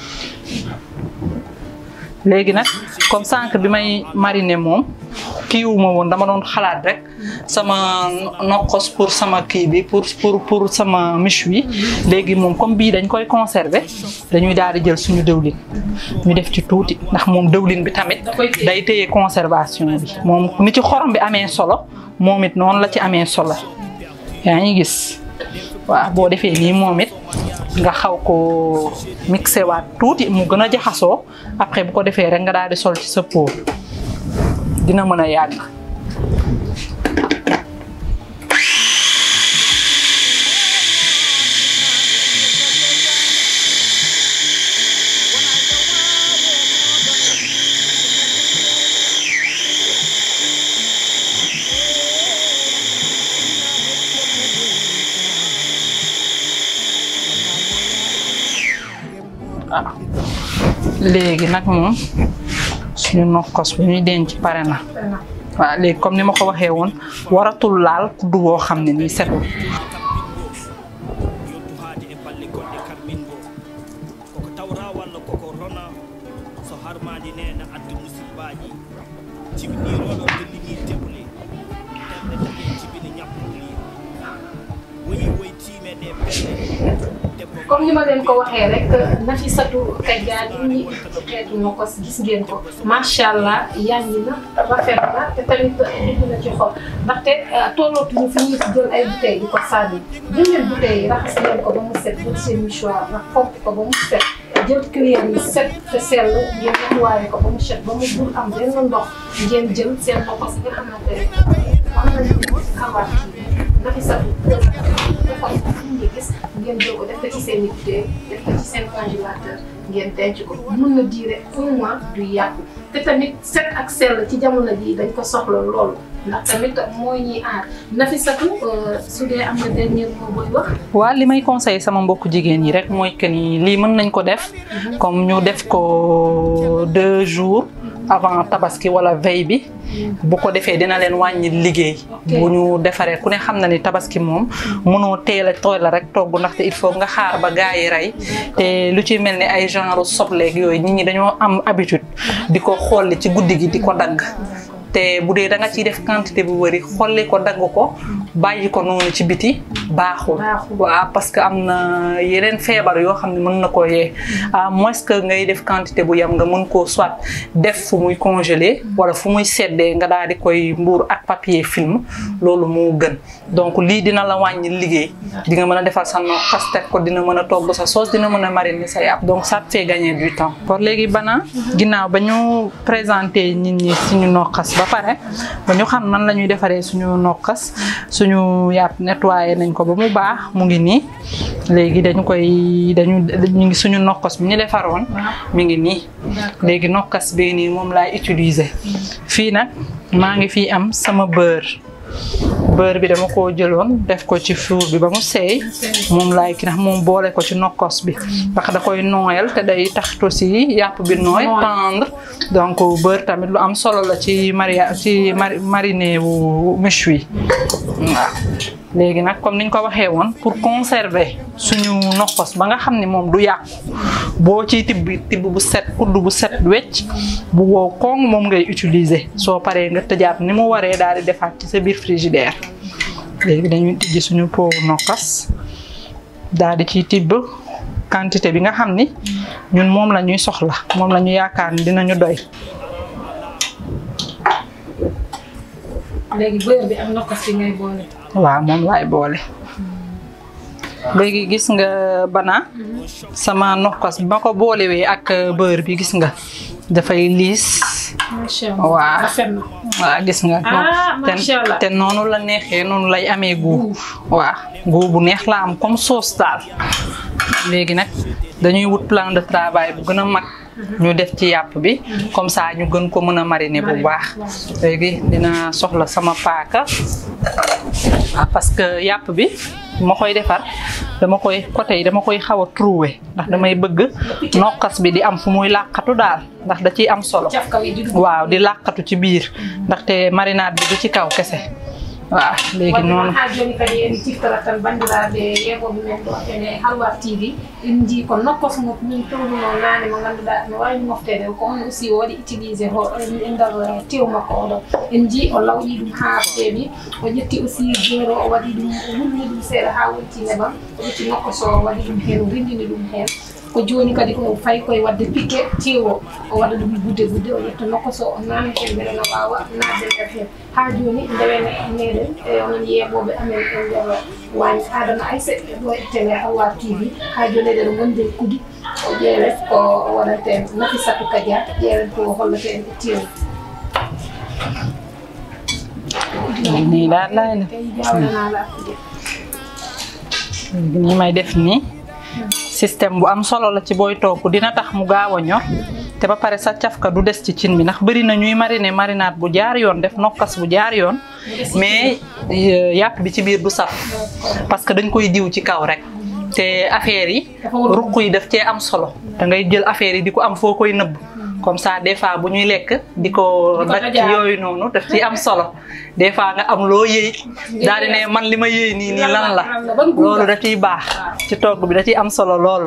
léegi nag comme sànq bi may mariner moom kiiwuma woon dama doon xalaat rek sama nokkos pour sama kii bi pour pour pour sama miche wi léegi moom comme bii dañ koy conserver dañuy daal di jël suñu dëwlin ñu def ci tuuti ndax moom dëwlin bi tamit day téye conservation bi moom ni ci xorom bi amee solo moom it noonu la ci amee solo yaa ngi gis waaw boo defee nii moom it nga xaw ko mixé waat tuuti mu gën a jaxasoo après bu ko defee rek nga daal di sol ci sa pot dina mën a yàgg. waaw léegi nag moom suñu nokkos bu ñuy denc pare na waaw léegi comme ni ma ko waxee woon waratul laal kuddu boo xam ne nii setul yottuhaade e balle goɗɗe karmingo koko tawra walla koko rona so harmadi nena addu musibbaji jibiniroɗo dellini teble ɓerde tagi jibini ñappuli woni woytime ɗe pelle debbo comme ni ma leen ko waxee rek Nafissatou Kadiane ñi ci xeetu nokkos gis ngeen ko macha allah yàññi na rafet na te tamit dugg na ci xol ndaxte tollootuñu fi ñuy jël ay bouteilles di ko sànni jël leen bouteilles yi raxas leen ko ba mu set jël seen mouchoir nag fomp ko ba mu set jël cuillère yi set te sell ngeen nettoyé ko ba mu set ba mu bul am benn ndox ngeen jël seen nokkos nga xamante ne am nañu xawaat kii Nafissatou defal ko fi ñu gis ngeen jël ko def ko ci seen i bouteille def ko ci seen congélateur ngeen denc ko mun na diire un mois du yàqu te tamit set ak sell ci jamono jii dañ ko soxla loolu ndax tamit mooy ñuy aar Nafissatou su dee am na dernier mot booy wax. waa li may conseillé sama mbokku jigéen yi rek mooy que ni lii mën nañ ko def comme ñu def ko deux jours avant tabaski wala veille bi bu ko defee dina leen wàññi liggéey bu ñu defaree ku ne xam na ni tabaski moom mënoo teel a tooy la rek togg ndaxte il faut nga xaar ba gaa yi rey te lu ci mel ni ay genre sobleeg yooyu nit ñi dañoo am habitude di ko xolli ci guddi gi di ko dagg te bu dee da nga ciy def quantité bu bëri xolli ko dagg ko bàyyi ko noonu ci biti baaxul waaw parce que am na yeneen feebar yoo xam ne mën na ko yee à moins que ngay def quantité bu yam nga mën koo soit def fu muy congelé wala fu muy seddee nga daal di koy mbuur ak papier film loolu moo gën donc lii dina la wàññi liggéey di nga mën a defal sa nokkas teg ko dina mën a togg sa sauce dina mën a mariner sa yàpp donc ça te fait gagner du temps pour léegi bana ginnaaw ba ñu présenté nit ñi suñu nokkas ba pare ba ñu xam nan la ñuy defaree suñu nokkas suñu yàpp nettoyé nañ ko ba mu baax mu ngi nii léegi dañu koy dañu ñu ngi suñu nokkas bi ñu defaroon mi ngi nii léegi nokkas bi nii moom laay utiliser fii nag maa ngi fii am sama beurre beurre bi dama koo jëloon def ko ci four bi ba mu seey moom laay ki ndax moom boole ko ci nokkos bi ndax da koy nooyal te day tax aussi yàpp bi nooy tendre donc beurre tamit lu am solo la ci maria ci mariner wu méchoui waaw léegi nag comme niñ ko waxee woon pour conserver suñu nokkos ba nga xam ne moom du yàqu boo ciy tibb tibb bu set kudd bu set wecc bu wow koŋ moom ngay utiliser soo paree nga tëjaat ni mu waree daal di defaat ci sa biir frigidaire léegi dañuy tijji suñu pot nokkas daal di ciy tibb quantité bi nga xam ni ñun moom la ñuy soxla moom la ñu yaakaar ni dinañu doy. léegi beurre bi ak nokkas bi ngay boole. waaw moom laay boole. léegi gis nga bana sama nokkas bi ma ko boolewee ak beurre bi gis nga dafay liis macha Waaw. allah rafet na. waaw gis nga Ah, te macha Allah. te noonu la neexee noonu lay amee gu waaw gu bu neex la am comme sauce daal léegi nag dañuy wut plan de travail bu gën a mag ñu def ci yàpp bi comme ça ñu gën ko mën a mariner bu baax léegi dina soxla sama paaka ah parce que yàpp bi ma koy defar dama koy côté yi dama koy xaw a trouver ndax damay bëgg nokkas bi di am fu muy làqatu daal ndax da ciy am solo caf kaw yi di dugg. waaw di làqatu ci biir ndaxte marinade bi du ci kaw kese waaw léegi noonu ha joni kadi en ciftara tan bandiraɓe yeɓoɓe men ɗo ene halwar tv en jii ko nokkos mo min towduno nane mo ganduɗa no wawi moftede ko on aussi o waɗi utilisé ho e nder tew makko oɗo en jii o lawƴi ɗum ha feewi o ƴetti aussi jeero o waɗi ɗum o wulni ɗum seeɗa ha wonti nebam o ƴetti nokkos o waɗi ɗum hen o rindini ɗum hen ko joni kadi o fayi koye wadde piqué tewo o waɗa ɗum gudde gudde o ƴetta nokka so o nani hen beele no wawa nadde nder hen ha joni ndewene meɗen e onon yeɓoɓe amen e nder wañi adama aysa ɗo e télé hawar tv ha joni eɗen gonde kudi o ƴeewet ko waɗante nafisatu kadia ƴeewet ko hollate en e tewu nii daal laay def tawi jawɗanala akkude léegi nii may def nii système bu am solo la ci booy togg dina tax mu gaaw a ñor te ba pare sa cafka du des ci cin bi ndax bëri na ñuy mariner marinade bu jaar yoon def nokkas bu jaar yoon mais euh, yàpp bi ci biir du saf parce que dañ koy diw ci kaw rek te affaire yi ruq yi daf cee am solo da ngay jël affaire yi di ko am foo koy nëbb comme ça des fois bu ñuy lekk di ko daj ci yooyu noonu daf ciy am solo des fois nga am loo yëy daal di ne man li ma yëy nii nii lan la loolu da ciy baax ci togg bi da ciy am solo lool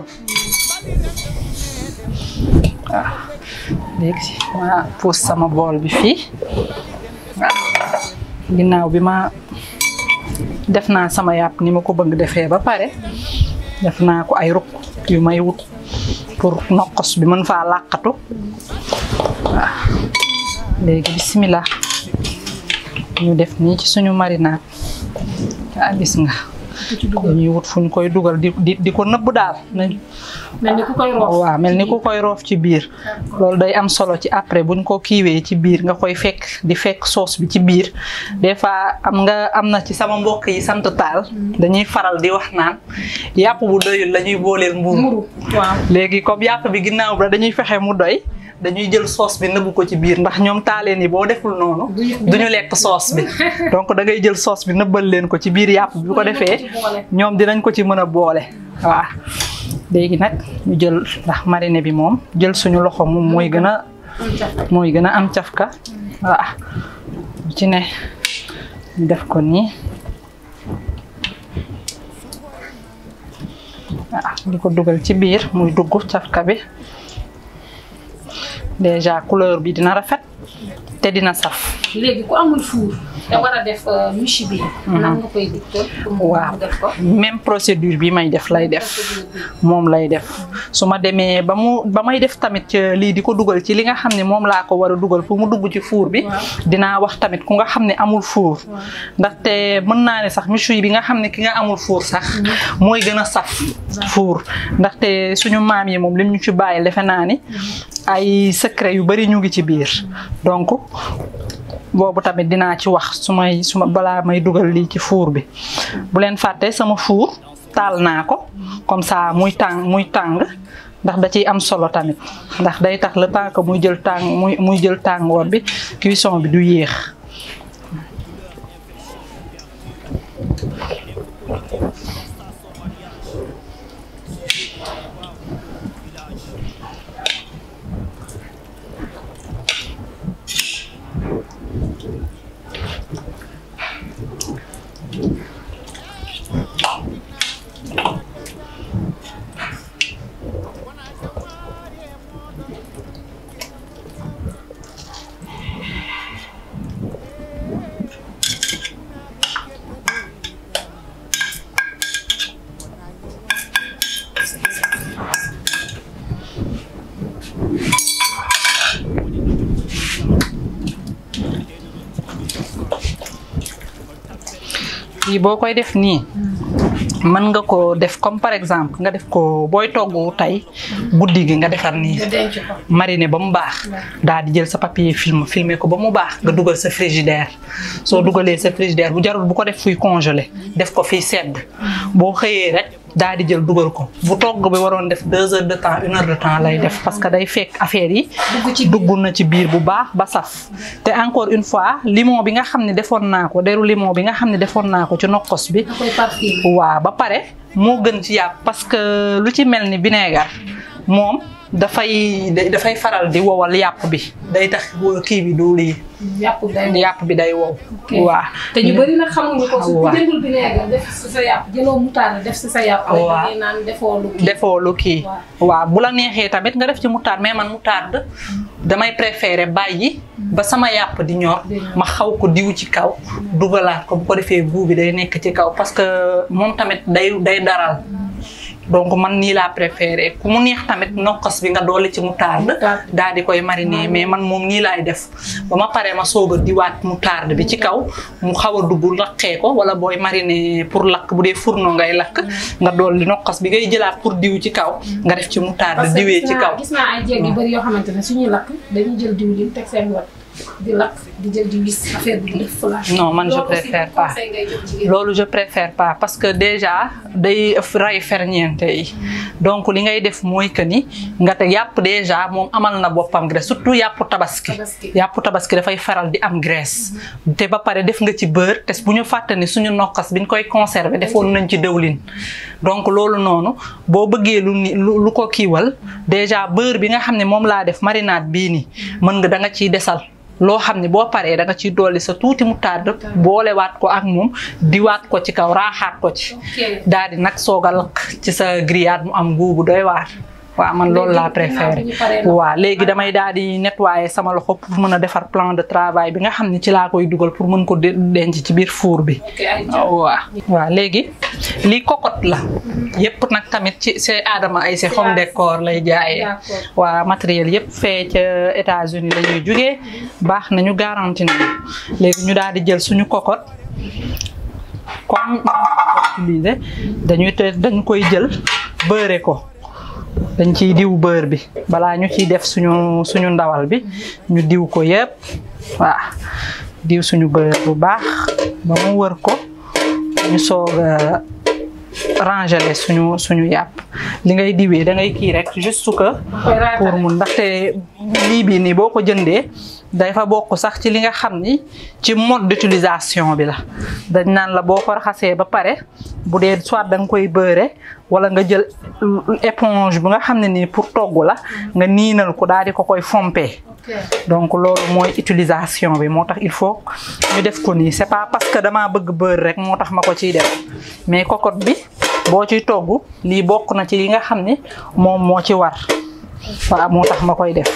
waaw léegi ma puus sama bool bi fii waaw ginnaaw bi ma def naa sama yàpp ni ma ko bëgg defee ba pare def naa ko ay rukk yu may wut pour nokkos bi mën faa làqatu waaw léegi bismillah ñu def nii ci suñu marinade ah gis nga dañuy wut fu ñu koy dugal di di di ko nëbb daal nañ mel ni ku koy roof waaw mel ni ku koy roof ci biir loolu day am solo ci après buñ ko kiiwee ci biir nga koy fekk di fekk sauce bi ci biir des fois am nga am na ci sama mbokk yi sant taal dañuy faral di wax naan yàpp bu doyul la ñuy booleel mburu muru waaw léegi comme yàpp bi ginnaaw ba dañuy fexe mu doy dañuy jël sauce bi nëbbu ko ci biir ndax ñoom taaleen yi boo deful noonu duñu lekk sauce bi donc da ngay jël sauce bi nëbbal leen ko ci biir yàpp bi bu ko defee ñoom dinañ ko ci mën a boole waaw léegi nag ñu jël ndax mariner bi moom jël suñu loxo moom mooy gën a mooy gën a am cafka waaw bu ci ne ñu def ko nii waaw di ko dugal ci biir muy dugg cafka bi déjà couleur bi dina rafet te dina saf léegi ku amul fuur te war a def miche bi nan nga koy dicté pour mu waaw def ko même procédure bi may def lay def moom lay def su ma demee ba mu ba may def tamit euh, lii di ko dugal ci li nga xam ne moom laa ko war a dugal pour mu dugg ci four bi dinaa wax tamit ku nga xam ne amul four ndaxte mën naa ne sax méchoui bi nga xam ne ki nga amul four sax mooy gën a saf four ndaxte suñu maam yi moom lim ñu ci bàyyi defe naa ni ay secret yu bari ñu ngi ci biir donc boobu tamit dinaa ci wax su may su ma balaa may dugal lii ci four bi bu leen fàtte sama four taal naa ko comme ça muy tàng muy tàng ndax da ciy am solo tamit ndax day tax le temps que muy jël tàng muy muy jël tàngoor bi cuisson bi du yéex lii boo koy def nii mën nga ko def comme par exemple nga def ko booy togg tey guddi gi nga defar nii nga denc ko. mariner ba mu baax daal di jël sa papier film filmer ko ba mu baax nga dugal sa frigidaire soo dugalee sa frigidaire bu jarul bu ko def fuy congelé def ko fiy sedd boo xëyee rek daal di jël dugal ko bu togg bi waroon def deux heures de temps une heure de temps lay def parce que day fekk affaire yi dugg na ci biir bu baax ba saf te encore une fois limon bi nga xam ne defoon naa ko deru limon bi nga xam ne defoon naa ko ci nokkos bi da koy parfum. waaw ba pare moo gën ci yàpp parce que lu ci mel ni vinaigre moom dafay da- dafay faral di wowal yàpp bi day tax kii bi du lii yàpp day wow. yàpp bi day wow waaw te ñu bëri nag xamuñu ko su ku waaw. jëndul vinaigre def si sa yàpp jëloo moutarde def si sa yàpp. rek waaw. ngay naan defoo lu kii. defoo lu kii Waaw. waaw bu la neexee tamit nga def ci moutarde mais man moutarde damay préférer bàyyi ba sama yàpp di ñor Di ñor. ma xaw ko diw ci kaw dugalaat ko bu ko defee guu bi day nekk ci kaw parce que moom tamit day day daral donc man nii laa préféré ku mu neex tamit nokkos bi nga doole ci moutarde Moutarde. daal di koy mariner mais man moom nii laay def ba ma paree ma soog a diwaat moutarde bi ci kaw mu xaw a dugg lakkee ko wala booy mariner pour lakk bu dee fourneau ngay lakk nga dolli nokkos bi ngay jëlaat pour diw ci kaw nga def ci moutarde parce que diwee gis ci naa kaw gis naa ay jéeg yu bëri yoo xamante ne suñuy lakk dañuy jël diwlin teg seen wet di lakk di jël di wis affaire bi di def flash. Non, man, je Loolu aussi préfère pas. conseil ngay jox jigéen. loolu je préfère pas parce que déjà day ray ferñeente yi donc li ngay def mooy que ni nga te yàpp déjà moom amal na boppam graisse surtout yàpp tabaski Tabaski. yàpp tabaski dafay faral di am graisse te ba pare def nga ci beurre te bu ñu fàtte ni suñu nokkas biñ koy conserver defoon nañ ci dëwlin donc loolu noonu boo bëggee lu ni lu lu ko kiiwal déjà beurre bi nga xam ne moom laa def marinade bii nii mën nga da nga ciy desal loo xam ne boo paree da nga ciy dolli sa tuuti moutarde boolewaat ko ak moom diwaat ko ci kaw raaxaat ko ci Ok. daal di nag soog a lakk ci sa grillade mu am guubu doy waar waaw man loolu laa préféré ginnaaw bi ñu paree nag. waaw léegi damay daal di nettoyer sama loxo pour mën a defar plan de travail bi nga xam ne ci laa koy dugal pour mën ko de- denc ci biir four bi ok ay waaw waaw léegi lii cocotte la yëpp nag tamit ci c'est Adama ay si home décor lay jaayee D'accord. waa matériel yëpp fee ca États-Unis la ñuy jugee baax nañu garanti nañu léegi ñu daal di jël suñu cocotte comme utiliser dañuy te dañ koy jël beurre ko dañ ciy diw beurre bi balaa ñu ciy def suñu suñu ndawal bi ñu diw ko yëpp waaw diw suñu beurre bu baax ba mu wër ko ñu soog a rangele suñu suñu yàpp li ngay diwee da ngay kii rek juste que koy raatale. pour mun ndaxte lii bii nii boo ko jëndee dafa bokk sax ci li nga xam ni ci mode d'utilisation bi la dañ naan la boo ko raxasee ba pare bu dee soit da nga koy beurre wala nga jël éponge bu nga xam ne nii pour togg la nga niinal ko daal di ko koy fompee ok donc loolu mooy utilisation bi moo tax il faut ñu def ko nii c'est pas parce que damaa bëgg beurre rek moo tax ma ko ciy def mais cocotte bi boo ciy togg lii bokk na ci yi nga xam ni moom moo ci war waaw moo tax ma koy def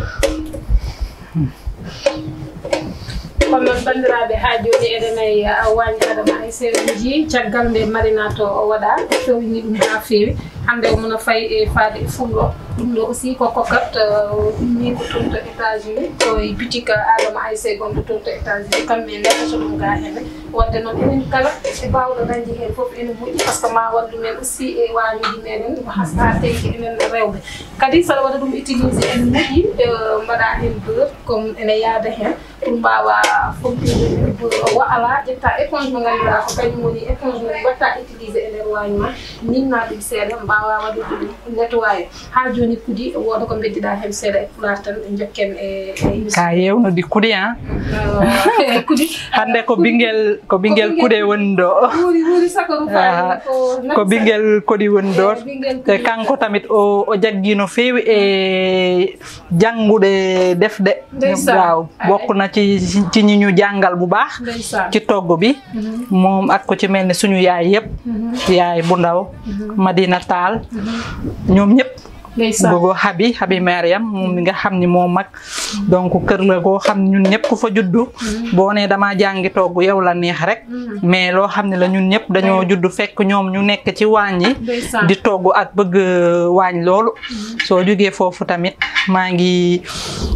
kono noon bandiraɓe ha joni eɗen ay wañi adama ay sewji caggal nde marinato o waɗa fewni ɗum ha feewi hande o mona fayi e faade e fullo ɗum ɗo aussi ko kokat ɗumni ko toon to états unis koye boutique adama ayse gonɗo toon to états unis kamɓe neɗɗoto ɗum ga hene wadde noon enen kala e bawɗo dañde hen foof ene moƴƴi par ce que ma wallu men aussi e wañuji meɗen hasa tenki enen rewɓe kadi saɗa waɗa ɗum utilisé ene moƴƴi mbaɗa hen beurre comme ene yaada hen pour mbawa fompide beurre o ala ƴetta éponge mo ganduɗa ko kañum woni éponge mo watta utilisé e nder wañu ma ninna ɗum seeɗa mbawa waɗude ɗum nettoyé ha joni kudi woda ko beddiɗa hen seeɗa e pular tan jokken e e ka yewno di kuɗi han e kudi hande ko bingel ko bingel kuɗe woni ɗo wuuri wuuri sako ɗum Ah, fayi ko bingel koɗi woni ɗo Eh, bingel te kuɗi. kanko tamit o o jaggi no feewi e jannguɗe defde Ndeysaan. waaw bokk na ci ci ñi ñu jàngal bu baax ndeysaan ci togg bi moom ak ko ci mel ni suñu yaay yëpp yaay bu ndaw Madina Taal ñoom ñëpp ndeysaan gogo Habi Habi Mariam moom mi nga xam ni moo mag donc kër la goo xam ne ñun ñëpp ku fa juddu boo nee damaa jàngi togg yow la neex rek mais loo xam ne la ñun ñëpp dañoo juddu fekk ñoom ñu nekk ci waañ yi ndeysaan di togg ak bëgg waañ loolu soo jógee foofu tamit maa ngi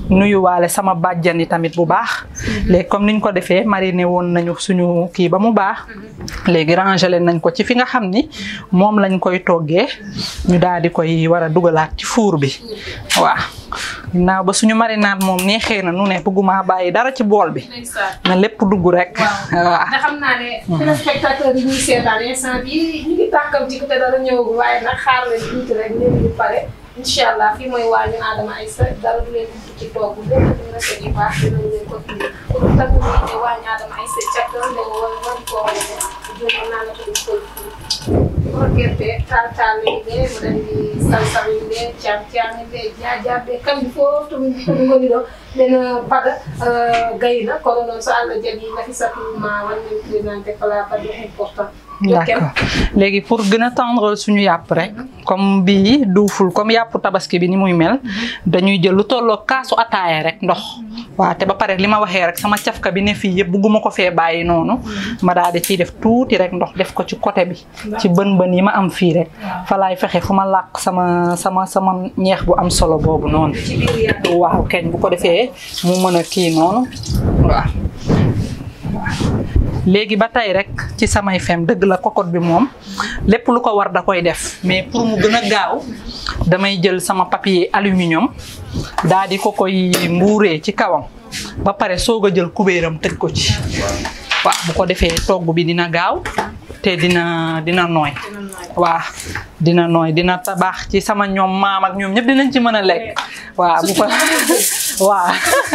nuyuwaale sama bàjjan yi tamit bu baax léegi comme niñ ko defee mariné woon nañu suñu kii ba mu baax léegi rangele nañ ko ci fi nga xam ni moom lañ koy toggee ñu daal di koy war a dugalaat ci four bi waaw ginnaaw ba suñu marinade moom neexee na nu ne bëgguma bàyyi dara ci bool bi na lépp dugg rek waaw ndax xam naa ne téléspectateurs yi ñuy seetaan instant bi ñu ngi tàkkam ci te dara ñëwagul waaye nag xaar leen tuuti rek léegi ñu pare incha allah fii mooy waañu Adama Aïssa dara du leen dugg ci toog lépp lu rafet yu baax dinañ leen ko indi pour tàggu ñu ne waañu Adama Aïssa càkkal nga wala wala koo wane ne juróom naa la ko di koy rokkerte taal taal ɓe mboɗon ndi salsawinde cam caminde jajaɓe kamɓe fof tomin tomi goni ɗo ɓen paɗa gayna kono noon so allah jaaɓi nafisatuma wanmin présenté kala baɗɗo important d'accord léegi pour gën a tendre suñu yàpp rek comme bii duuful comme yàpp tabaski bi ni muy mel dañuy jël lu tolloo kaasu ataaya rek ndox waaw te ba pare li ma waxee rek sama cafka bi ne fii yëpp bugguma ko fee bàyyi noonu ma daal di ciy def tuuti rek ndox def ko ci côté bi ci bën bën yi ma am fii rek fa laay fexe fu ma làq sama sama sama ñeex bu am solo boobu noonu waaw keñ bu ko defee mu mën a kii noonu waaw léegi ba tey rek ci samay fem dëgg la cocotte bi moom lépp lu ko war da koy def mais pour mu gën a gaaw damay jël sama papier aluminium daa di ko koy mbuuree ci kawam ba pare soog a jël kubéeram tëj ko ci waaw bu ko defee togg bi dina gaaw te dina dina nooy waa dina nooy dina tabax ci sama ñoom maam ak ñoom ñëpp dinañ ci mën a lekk waaw bu ko waa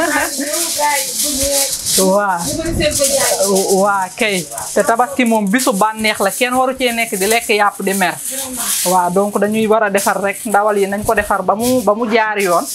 waa waa kay te tabaski moom bisu bànneex la kenn waru cee nekk di lekk yàpp di mer waaw donc dañuy war a defar rek ndawal yi nañ ko defar ba mu ba mu jaar yoon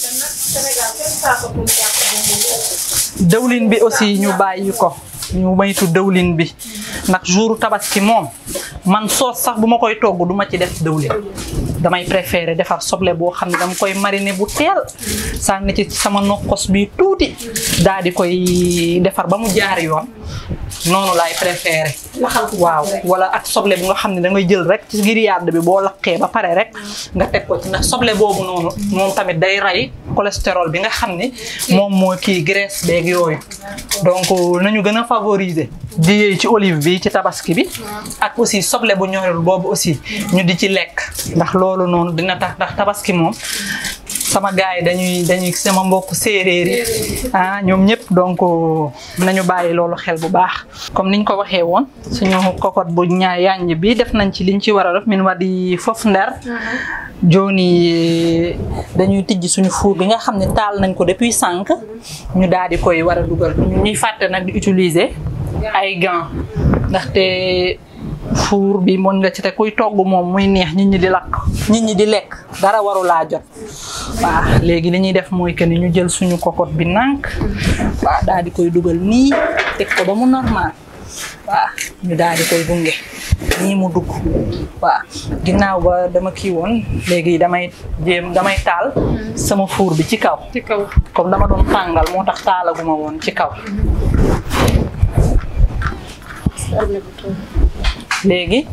dëwlin bi aussi ñu bàyyi ko ñu maytu dëwlin bi ndax jouru tabaski moom man soos sax bu ma koy togg du ma ci def dëwlin damay préféré defar soble boo xam ne dama koy mariner bu teel sànni ci sama nokkos bi tuuti daal di koy defar ba mu jaar yoon noonu laay préféré waaw wala ak soble bu nga xam ne da ngay jël rek ci grillade bi boo lakkee ba pare rek nga teg ko ci ndax soble boobu noonu moom tamit day rey cholestérol bi nga xam ni moom moo kii graisse beeg yooyu donc nañu gën a favoriser di yëy ci olive bi ci tabaski bi ak aussi soble bu ñorul boobu aussi ñu di ci lekk ndax loolu noonu dina tax ndax tabaski moom sama gars yi dañuy dañuy sama mbokk séeréer yi ah ñoom ñëpp donc nañu bàyyi loolu xel bu baax comme niñ ko waxee woon suñu cocotte bu ñaa yànj bi def nañ ci liñ ci war a def min waɗi fof nder joni dañuy tijji suñu four bi nga xam ne taal nañ ko depuis sànq ñu daal di koy war a dugal ñuy fàtte nag di utiliser ay gants ndaxte four bi mën nga ci te kuy togg moom muy neex nit ñi di lakk nit ñi di lekk dara waru laa jot waaw léegi li ñuy def mooy que ni ñu jël suñu cocotte bi nànk waaw daal di koy dugal nii teg ko ba mu normal waaw ñu daal di koy gunge nii mu dugg waaw ginnaaw ba dama kii woon léegi damay jéem damay taal sama four bi ci kaw ci kaw comme dama doon tàngal moo tax taalaguma woon ci kaw léegi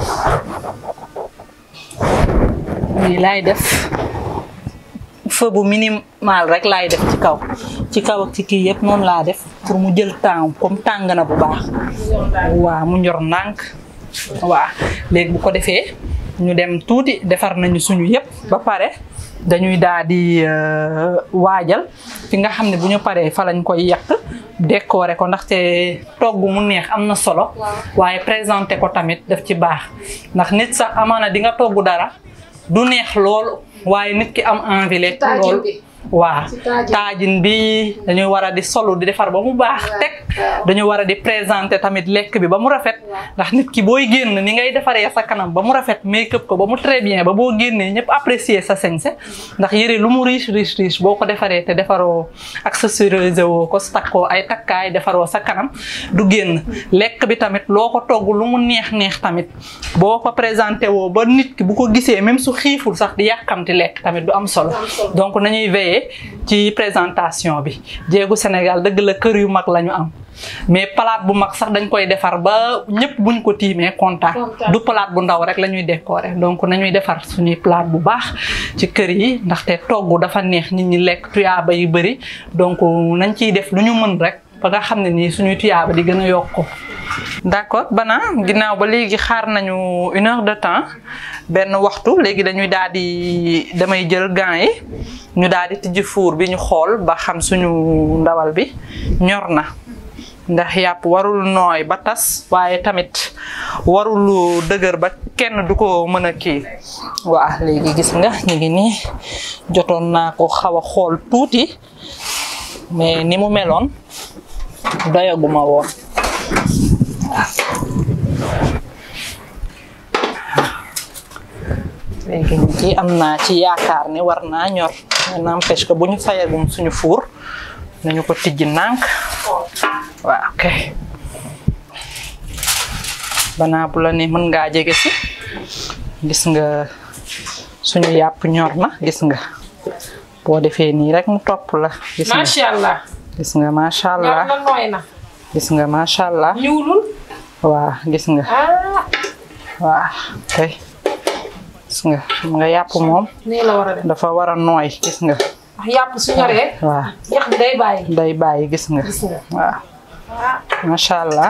lii laay def feu bu minimal rek laay def ci kaw ci kaw ak ci kii yëpp noonu laa def pour mu jël temps comme tàng na bu baax waaw mu ñor ndànk waaw léegi bu ko defee ñu dem tuuti defar nañu suñu yëpp ba pare dañuy daal di waajal fi nga xam ne bu ñu paree fa lañ koy yàq décorer ko ndaxte togg mu neex am na solo waaye présenter ko tamit daf ci baax ndax nit sax amaana di nga togg dara du neex loolu waaye nit ki am envie lekk loolu waaw taajin bi dañuy war a di solu di defar ba mu baax teg dañu war a di présenter tamit lekk bi ba mu rafet ndax nit ki booy génn ni ngay defaree sa kanam ba mu rafet make-up ko ba mu très bien ba boo génnee ñëpp apprécier sa sañse ndax yëre lu mu riche riche riche boo ko defaree te defaroo accessorisé woo ko takkoo ay takkaay defaroo sa kanam du génn lekk bi tamit loo ko togg lu mu neex neex tamit boo ko présenté woo ba nit ki bu ko gisee même su xiiful sax di yàkkamti lekk tamit du am solo donc nañuy veiller waxee ci présentation bi jéegu Sénégal dëgg la kër yu mag la ñu am mais palaat bu mag sax dañ koy defar ba ñëpp buñ ko tiimee kontaan du palaat bu ndaw rek la ñuy décorer donc nañuy defar suñuy palaat bu baax ci kër yi ndaxte togg dafa neex nit ñi lekk tuyaaba yu bëri donc nañ ciy def lu ñu mën rek ba nga xam ne nii suñuy tuyaaba di gën a yokku d'accord bana ginnaaw ba léegi xaar nañu une heure de temps benn waxtu léegi dañuy daal di damay jël gants yi ñu daal di tijji four bi ñu xool ba xam suñu ndawal bi ñor na ndax yàpp warul nooy ba tas waaye tamit warul dëgër ba kenn du ko mën a kii waa léegi gis nga ñu ngi nii jotoon naa ko xaw a xool tuuti mais ni mu meloon doyaguma woon léegi ñu ci am naa ci yaakaar ne war naa ñor mais n'empêche que bu ñu fayagum suñu fuur nañu ko tijji nànk waaw ok banaa bu la ne mën ngaa jege si gis nga suñu yàpp ñor na gis nga boo defee nii rek mu topp la gis nga macha allah. gis nga macha allah ñor na nooy na. gis nga macha allah ñuulul. waa gis nga ah. waa kay gis nga xam nga yàpp moom nii la war a def. dafa war a nooy gis nga ndax yàpp su ñoree. waa yax bi day bàyyi. day bàyyi gis nga gis nga. waaw ah. macha allah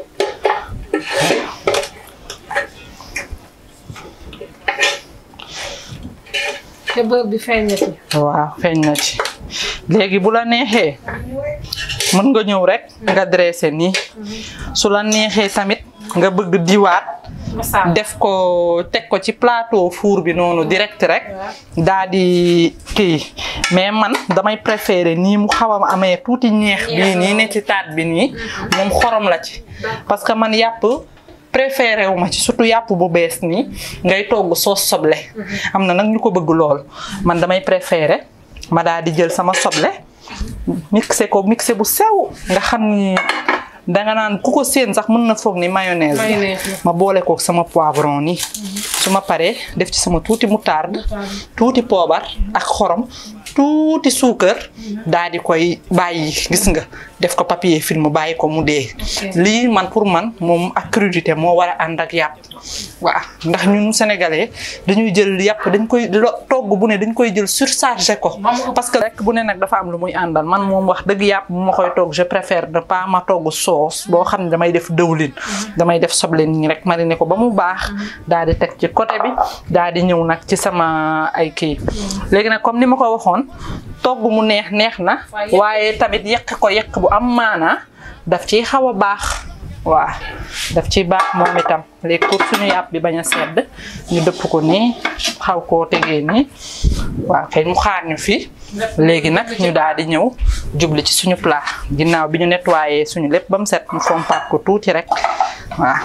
te beurre bi feeñ na ci. waaw feeñ na ci léegi bu la neexee mën nga ñëw rek nga dressé nii su la neexee tamit nga bëgg diwaat macha def ko teg ko ci plateau four bi noonu direct rek daa di kii mais man damay préférer nii mu xaw a amee tuuti ñeex bii nii ne ci taat bi nii moom xorom la ci parce que man yàpp préféré wu ma ci surtout yàpp bu bees nii ngay togg soos soble am na nag ñu ko bëgg lool man damay préféré ma daal di jël sama soble mixé ko mixé bu sew nga xam ni danga naan ku ko séen sax mën na foog ni mayonnaise la. Mayonnaise la. ma boole ko sama poivron nii su ma paree def ci sama tuuti moutarde tuuti poobar ak xorom tuuti suukar daal di koy bàyyi gis nga def ko papier film bàyyi ko mu dee lii man pour man moom ak crudité moo war a ànd ak yàpp waaw ndax ñun sénégalais dañuy jël yàpp dañ koy lo togg bu ne dañ koy jël surchargé ko parce que rek bu ne nag dafa am lu muy àndal man moom wax dëgg yàpp bu ma koy togg je préfère ne pas ma togg sauce boo xam ne damay def dëwlin damay def soble nii rek mariner ko ba mu baax daal di teg ci côté bi daal di ñëw nag ci sama ay kii léegi nag comme ni ma ko waxoon togg mu neex neex na waaye tamit yekk ko yekk bu am maanaa daf ciy xaw a baax waaw daf ci baax moom itam léegi pour suñu yàpp bi bañ a sedd ñu dëpp ko nii xaw koo tegee nii waaw kay mu xaar ñu fii léegi nag ñu daal di ñëw jubli ci suñu plat ginnaaw bi ñu nettoyé suñu lépp ba mu set ñu fompaat ko tuuti rek waaw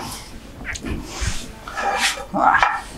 waaw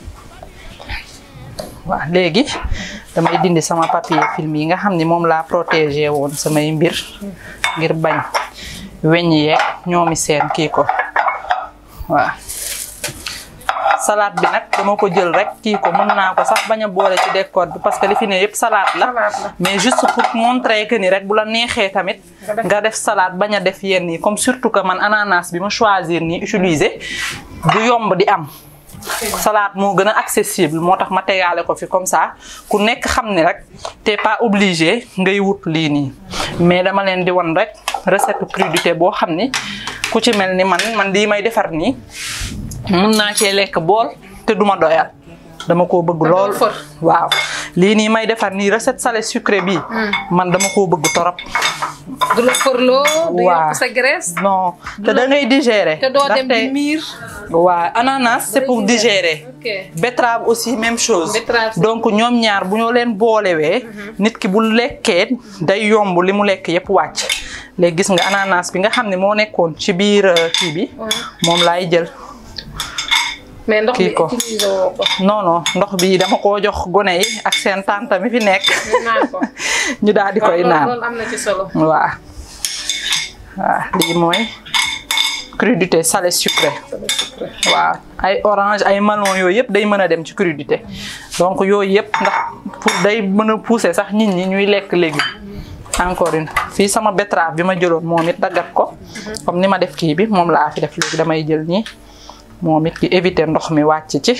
waaw léegi damay dindi sama papier film yi nga xam ni moom laa protégé woon samay mbir ngir bañ weñ yeeg ñoomi seen kii ko waaw salade bi nag dama ko jël rek kii ko mën naa ko sax bañ a boole ci décor bi parce que li fi ne yëpp salade la mais juste pour montrer que ni rek bu la neexee tamit nga def salade bañ a def yenn yi comme surtout que man ananas bi ma choisir nii utiliser du yomb di am salade moo gën a accessible moo tax ma tegaale ko fi comme ça ku nekk xam ne rek t'es pas obligé ngay wut lii nii mais dama leen di won rek recette crudité boo xam ni ku ci mel ni man man lii may defar nii mun naa cee lekk bool te duma doyal dama koo bëgg lool waaw lii nii may defar nii recette salé sucré bi man dama koo bëgg torop du la fërloo. du waaw yokk sa graisse. non te da ngay digérer te doo dem di ndaxte- miir. waaw ananas c'est pour digérer ok betterave aussi même chose Betterave, c'est- donc ñoom ñaar bu ñu leen boolewee nit ki bu lekkee day yomb li mu lekk yépp wàcc léegi gis nga ananas bi nga xam ne moo nekkoon ci biir euh, kii bi moom laay jël mais ndox Kii bi ko. utilisé woo ko. non non ndox bi dama koo jox gone yi ak seen tante mi fi nekk ñu naan ko. ñu daal di koy loolu naan loolu am na ci solo. waaw waaw lii mooy crudité salé sucré waaw ay orange ay melon yooyu yëpp day mën a dem ci crudité donc yooyu yëpp ndax pour day mën a pousser sax nit ñi ñuy lekk légumes encore une fii sama betterave bi ma jëloon moom it daggat ko comme ni ma def kii bi moom laa fi def léegi damay jël nii moom it di éviter ndox mi wàcc ci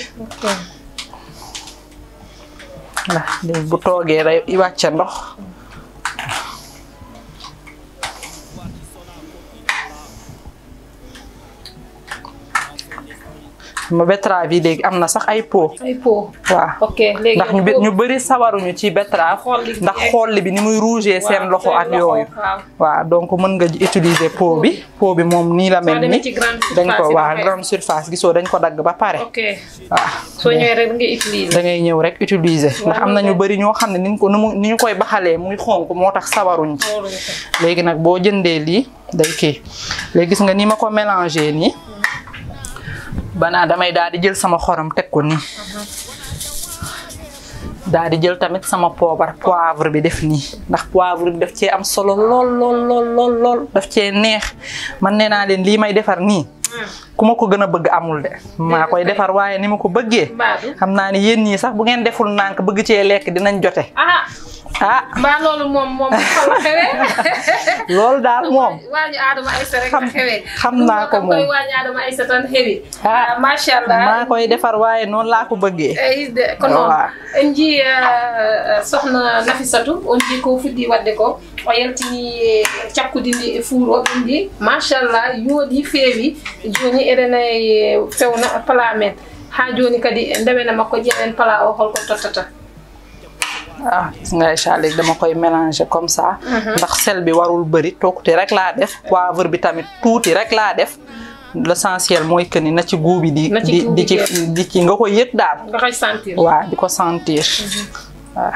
ndax léegi bu toogee day wàcce ndox ma betterave yi léegi am na sax ay pot ay pot waaw ok léegi ndax ñu bë- ñu bëri sawaruñu ci betterave Xolli bi ndax ak- xolli bi ni muy rouger seen loxo ak yooyu waaw waaw donc mën nga utiliser pot bi pot bi moom nii la mel demee ni ci grande dañ surface ko yi waaw dafay- grande surface gisoo dañ ko dagg ba pare ok waaw soo ñëwee rek nga utiliser da ngay ñëw rek utiliser ndax am na ñu bëri ñoo xam ne ni ñu ko ni mu ni ñu koy baxalee muy xonk moo tax sawaruñ ci léegi nag boo jëndee lii day kii léegi gis nga ni ma ko mélangé nii banaa damay daal di jël sama xorom teg ko nii daal di jël tamit sama poobar poivre bi def nii ndax poivre bi daf cee am solo lool lool lool lool lool daf cee neex man nee naa leen lii may defar nii ku ma ko gën a bëgg amul de maa koy defar waaye ni ma ko bëggee Baadu. xam naa ni yéen ñii sax bu ngeen deful nànk bëgg cee lekk dinañ jote ah ah mbaa loolu moom moom fa la xewee loolu daal moom waañu Adama Aïssa rek la Xam- xewee xam naa ko Lu koy moom. waañu Adama Aïssa tan xewi Ah. macha allah maa koy defar waaye noonu laa ko bëggee eyi de ko noon Waaw. en jii uh, sohna nafisatu on jii ko fuɗɗi wadde ko o yaltini e cakkude ndi e fuur o ɓen ndi machallah yooɗi feewi joni eɗen e fewna pala men ha joni kadi ndewena makko ƴeewen pala o holko tottata ah gis nga Aïcha léegi dama koy mélanger comme ça ndax sel bi warul bëri tuuti rek laa def poivre bi tamit tuuti rek laa def l'essentiel mooy que ni na ci goût bi di Na ci di goût di bi ci jeex. di ci nga ko yëg daal nga koy sentir waaw di ko sentir waaw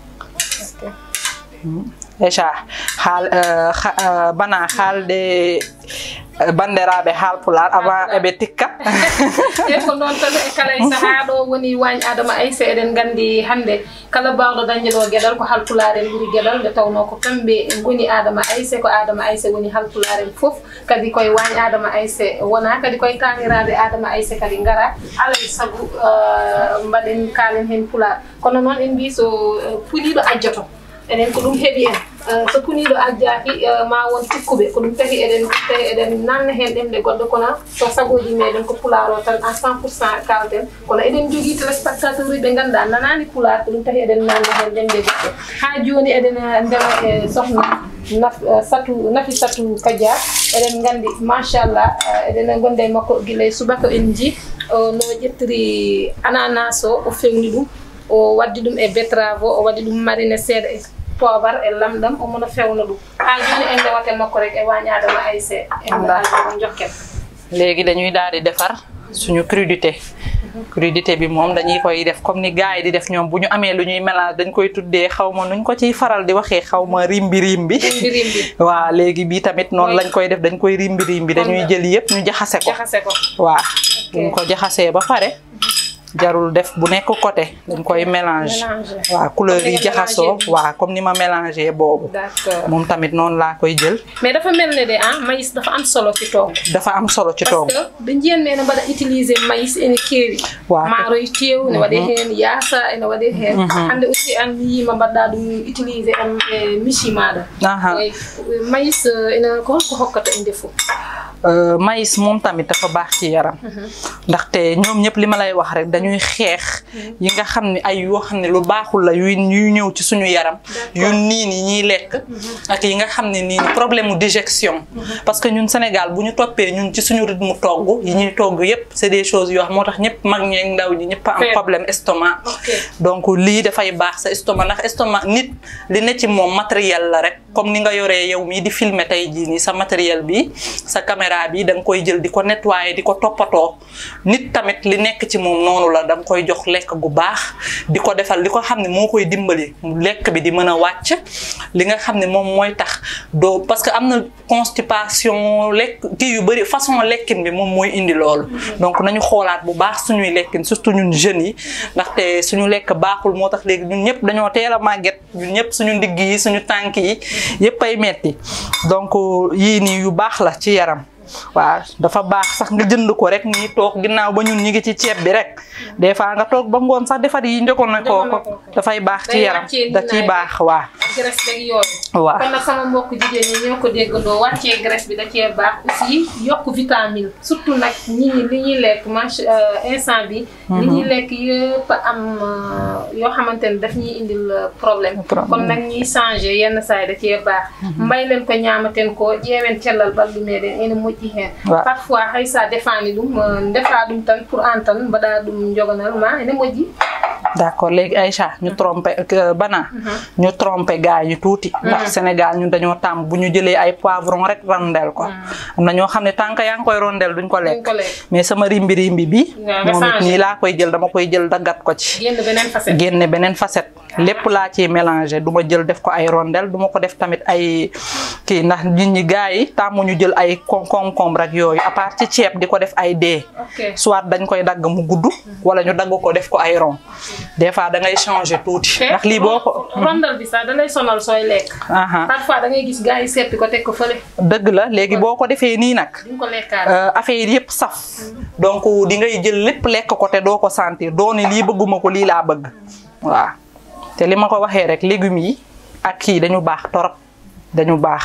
Aïcha haal euh, ha- euh, bana haalde euh, bandiraɓe haalpular avant eɓe tikka e ko noon tan e kala e saaha ɗo woni wañ adama aysa eɗen gandi hande kala bawɗo dañde ɗo gueɗal ko halpularen ɓuuri gueɗal nde tawno ko kamɓe goni adama aysa ko adama aysa woni halpularen foof kadi koye wañ adama aysa wona kadi koye taniraɓe adama aysa kadi gara alay saago uh, mbaɗen kalen hen pular kono noon en mbi so uh, puliɗo ajjoto enen ko ɗum heeɓi en Uh, so puniɗo ajjaki uh, ma won tikkuɓe ko ɗum tahi eɗen tawi eɗen nanna hen ɗemɗe goɗɗo kono so sagoji meɗen ko pular o tan à 100 pourcent kalten kono eɗen jogui téléspectateur uji ɓe ganduɗa nanani pular ko ɗum tahi eɗen nanna hen ɗemɗe goɗɗo ha joni eɗen uh, ndewa e sohna naf, uh, satu nafi satu kadia eɗen gandi machallah uh, eɗen gonde e makko guila e subaka en ji uh, no ƴettiri ananas o o fewni ɗum o waddi ɗum e betrave o o waɗi ɗum marine seeɗa e poobar e lamɗam omono fewna ɗum ha joni en ndewate makko rek e wañadama ayse en ɗaɗo jokken léegi dañuy daal di defar suñu crudité crudité bi moom dañuy koy def comme ni gars yi di def ñoom bu ñu amee lu ñuy mélange dañ koy tuddee xaw ma nuñ ko ciy faral di waxee xaw ma rimbi rimbi mbirim bi waaw léegi bii tamit noonu lañ koy def dañ koy rimbi rimbi dañuy jël yëpp ñu jaxase ko jaxase ko waaw buñ ko jaxasee ba pare jarul def bu nekk côté dañ koy mélange Mélanger. waaw couleur Comme ni yi nga jaxasoo mélangé. waaw comme ni ma mélangé boobu d'accord moom tamit noonu laa koy jël mais dafa mel ne de ah maïs dafa am solo ci toog dafa am solo ci par toog ce que ɓe jiyan me ene mbaɗa utilisé maïs ene keewi Waaw. maaroye tew ne waɗe heen yaasa ene waɗe heen hannde aussi an yima mbaɗɗa ɗum utilisé en e michi maɗa Aha. Eyi, maïs euh, ene ko holko hokkata e ndefu Euh, maïs moom tamit dafa baax ci yaram ndaxte ñoom ñëpp li ma lay wax rek dañuy xeex yi nga xam ne ay yoo xam ne lu baaxul la yuy yuy ñëw ci suñu yaram yu niin yi ñuy lekk ak yi nga xam ne nii ni problème mu digestion parce que ñun Sénégal bu ñu toppee ñun ci suñu rythme togg yi ñuy togg yëpp c'est des choses yoo xam moo tax ñëpp mag ñeeg ndaw ñi ñëpp a am Fait. problème estomac Ok. donc lii dafay baax sa estomac ndax estomac nit li ne ci moom matériel la rek comme ni nga yoree yow mii di filmer tey jii nii sa matériel bi sa caméra bi da nga koy jël di ko nettoyer di ko toppatoo nit tamit li nekk ci moom noonu la da nga koy jox lekk gu baax di ko defal li ko xam ne moo koy dimbali lekk bi di mën a wàcc li nga xam ne moom mooy tax doo parce que am na constipation lekk kii yu bëri façon lekkin bi moom mooy indi loolu donc nañu xoolaat bu baax suñuy lekkin surtout ñun jeunes yi ndaxte suñu lekk baaxul moo tax léegi ñun ñëpp dañoo teel a màgget ñun ñëpp suñu ndigg yi suñu tànk yi yëpp ay metti donc yii nii yu baax la ci yaram waaw dafa baax sax nga jënd ko rek nii toog ginnaaw ba ñun ñi ngi ci ceeb bi rek des fois nga toog ba ngoon sax defar yi njëkkoon na koo ko dafay baax ci Day yaram wàccee da ciy niinaay baax waa ak graisse beeg yooyu. waaw kon nag sama mbokk jigéen ñi ñoo ko déggandoo wàccee graisse bi da cee baax aussi yokk vitamine surtout nag ñi ñi li ñuy lekk manche instant bi li ñuy lekk yëpp am euh, yoo xamante ne daf ñuy indil euh, problème Problème. kon nag ñuy changé yenn saa yi da cee baax mbay leen ko ñaamaten ko ƴeewen cellal balɗe meɗen ene moƴƴi hen Waaw. parfois hay sa defani ɗum euh, ndefa ɗum tan pour an tan mbaɗa ɗum joganal ma ene moƴƴi d'accord léegi Aïcha ñu trompé que bana ñu trompé gars yi tuuti ndax Sénégal ñun dañoo tàmm bu ñu jëlee ay poivron rek rondel ko am na ñoo xam ne tant que yaa ngi koy rondel duñ ko duñ lekk ko lekk mais sama rimbi rimbi bi Waaw, nga moom it changé. nii laa koy jël dama koy jël daggat ko ci génn beneen facette génne beneen facette lépp laa ciy mélangé du ma jël def ko ay rondel du ma ko def tamit ay kii ndax nit ñi gars yi tàmmu ñu jël ay con concombre rek yooyu à part ci ceeb di ko def ay dee ok soit dañ koy dagg mu gudd wala ñu dagg ko def ko ay rond des fois da ngay changer tuuti ndax lii boo ko rondal bi sax da lay sonal sooy lekk. aha parfois da ngay gis gars yi seppi ko teg ko fële dëgg la léegi boo ko defee nii nag duñ ko lekkaat. euh, affaire yëpp saf donc di ngay jël lépp lekk ko te doo ko sentir doo ne lii bëgguma ko lii laa bëgg waaw te li ma ko waxee rek légumes yi ak kii dañu baax torop dañu baax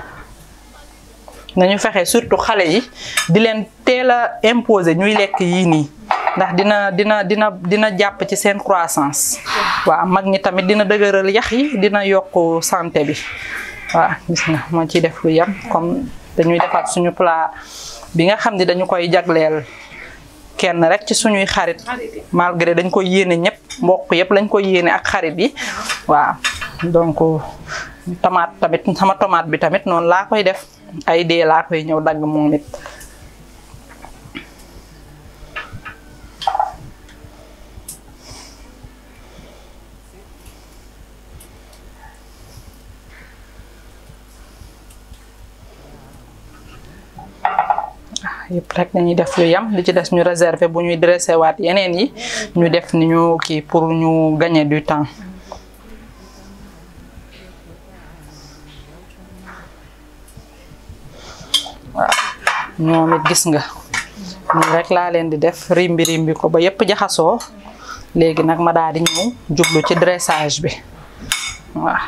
nañu fexe surtout xale yi di leen teel a imposer ñuy lekk yii nii ndax dina dina dina dina jàpp ci seen croissance waaw mag ñi tamit dina dëgëral yax yi dina yokk santé bi waaw gis nga moo ciy def lu yem comme dañuy defar suñu plat bi nga xam ne dañu koy jagleel kenn rek ci suñuy xarit Xarit yi. malgré dañ koy yéene ñëpp mbokk yëpp lañ koy yéene ak xarit yi waaw donc tomate tamit sama tomate bi tamit noonu laa koy def ay dee laa koy ñëw dagg moom it yëpp rek dañuy def lu yam li ci des ñu réserver bu ñuy dressé waat yeneen yi ñu def ni ñu kii pour ñu gagner du temps waaw ñoom it gis nga nii rek laa leen di def rimbi rimbi ko ba yëpp jaxasoo léegi nag ma daal di ñëw jublu ci dressage bi waaw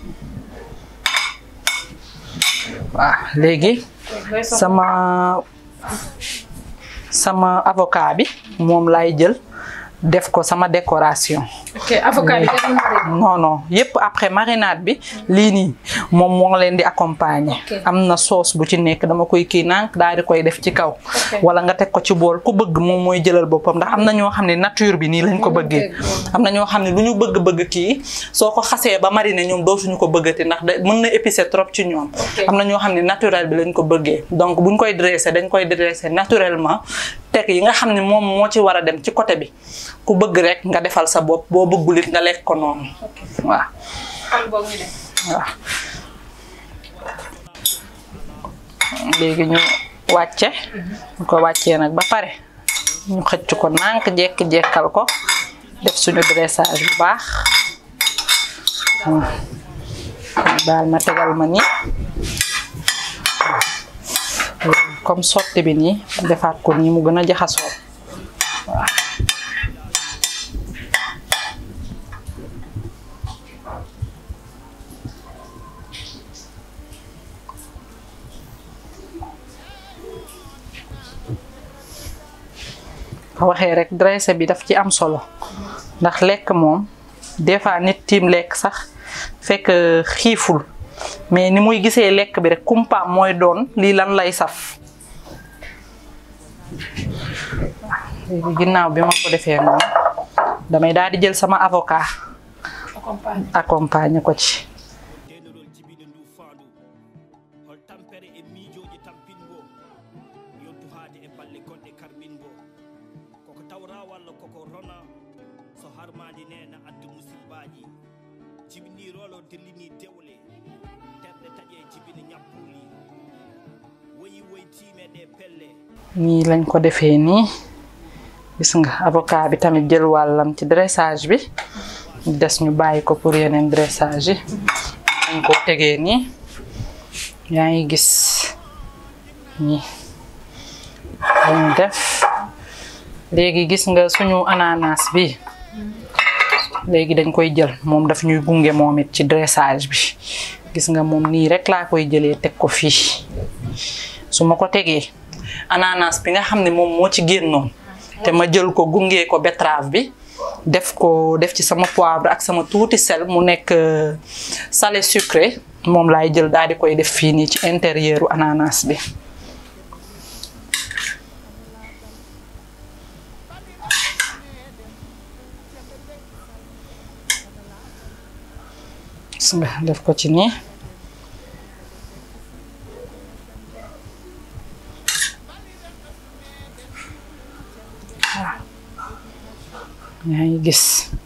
waaw léegi sama sama avocat bi moom laay jël def ko sama décoration ok avocat bi def na marine. non non yëpp après marinade bi lii nii moom moo leen di accompagner Ok. am na sauce bu ci nekk dama koy kii nànk daal di koy def ci kaw wala nga teg ko ci bool ku bëgg moom mooy jëlal boppam ndax am na ñoo xam ne nature bi nii lañ ko bëggee am na ñoo xam ne lu ñu bëgg-bëgg kii soo ko xasee ba mariner ñoom dootuñu ko bëggati ndax da mën na épicé trop ci ñoom am na ñoo xam ne naturel bi lañ ko bëggee donc buñ koy dressé dañ koy dressé naturellement teg yi nga xam ne moom moo ci war a dem ci côté bi ku bëgg rek nga defal sa bopp boo bëggul it nga lekk ko noonu waaw xam boog ñu def. waaw léegi ñu wàcce ñu ko wàccee nag ba pare ñu xëcc ko nànk jekk-jekkal ko def suñu dressage bu baax waaw daal ma tegal ma nii comme sotti bi nii defaat ko nii mu gën a jaxasoo waaw ko waxee rek dressé bi daf ci am solo ndax lekk moom des fois nit tiim lekk sax fekk xiiful mais ni muy gisee lekk bi rek kumpaam mooy doon lii lan lay saf léegi ginnaaw bi ma ko defee noonu damay daal di jël sama avocat accompagne. accompagner ko ci denirol jibine ndu faandu hol tampere e miijoji tampingo yontu haade e balle gonɗe karmingo koko tawra walla koko rona so harmadi nena addu musidbaji jibinirolo dellini dewle terɗe taƴe jibine ñappuli woyi woytime ɗe pelle nii lañ ko defee nii gis nga avocat bi tamit jël wàllam ci dressage bi des ñu bàyyi ko pour yeneen dressage yi dañ ko tegee nii yaa ngi gis nii lañu def léegi gis nga suñu ananas bi léegi dañ koy jël moom daf ñuy gunge moom it ci dressage bi gis nga moom nii rek laa koy jëlee teg ko fii su ma ko tegee ananas bi nga xam ne moom moo ci génnoon te ma jël ko gunge ko betterave bi def ko def ci sama poivre ak sama tuuti sel mu nekk salé sucré moom laay jël daal di koy def fii nii ci intérieur u ananas bi gis nga def ko ci nii yaa ngi gis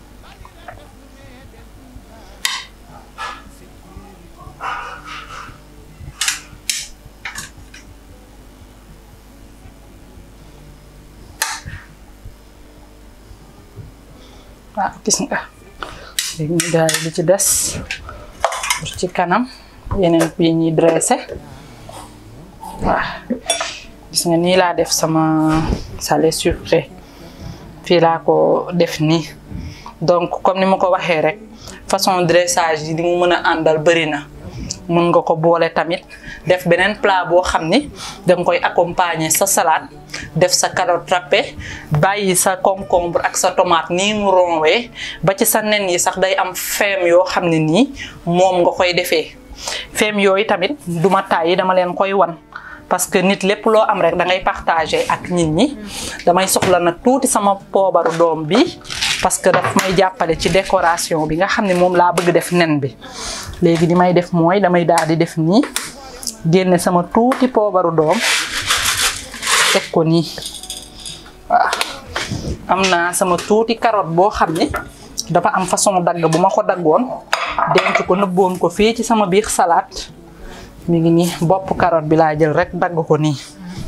ah gis nga léegi ñu daal li ci des pour ci kanam yeneen bii ñuy dressé waaw gis nga nii laa def sama salé sucré fii laa ko def nii donc comme ni ma ko waxee rek façon dressage yi li mu mën a àndal bëri na mën nga ko boole tamit def beneen plat boo xam ni danga koy accompagner sa salade def sa carotte râpée bàyyi sa concombre ak sa tomate nii mu ronwee ba ci sa nen yi sax day am feem yoo xam ne nii moom nga koy defee feem yooyu tamit duma tàyyi dama leen koy wan parce que nit lépp loo am rek da ngay partager ak nit ñi damay soxla nag tuuti sama poobaru doom bi parce que daf may jàppale ci décoration bi nga xam ne moom laa bëgg def nen bi léegi li may def mooy damay daal di def nii génne sama tuuti poobaru doom teg ko nii waaw am naa sama tuuti carotte boo xam ne dafa am façon dagg bu ma ko daggoon denc ko nëbboon ko fii ci sama biir salade mi ngi nii bopp carotte bi laa jël rek dagg ko nii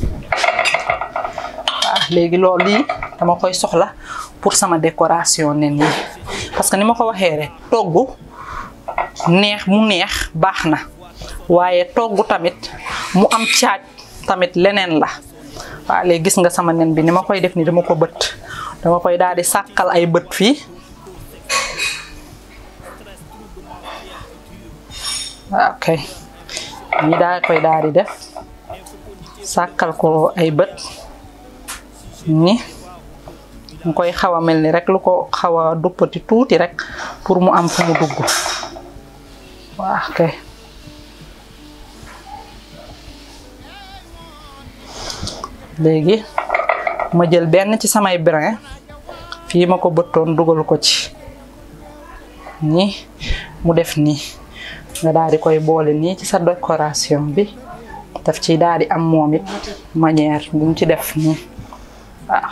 waaw léegi loolu lii dama koy soxla pour sama décoration nen yi parce que ni ma ko waxee rek togg neex mu neex baax na waaye togg tamit mu am caaj tamit leneen la waaw léegi gis nga sama nen bi ni ma koy def ni dama ko bët dama koy daal di sàkkal ay bët fii waaw kay ñi daal koy daal di def sàkkal ko ay bët ni mu koy xaw a mel ni rek lu ko xaw a duppati tuuti rek pour mu am fu mu dugg waaw kay léegi ma jël benn ci samay brin fii ma ko bëttoon dugal ko ci nii mu def nii nga daal di koy boole nii ci sa décoration bi daf ci daal di am moom it manière bu mu ci def nii waaw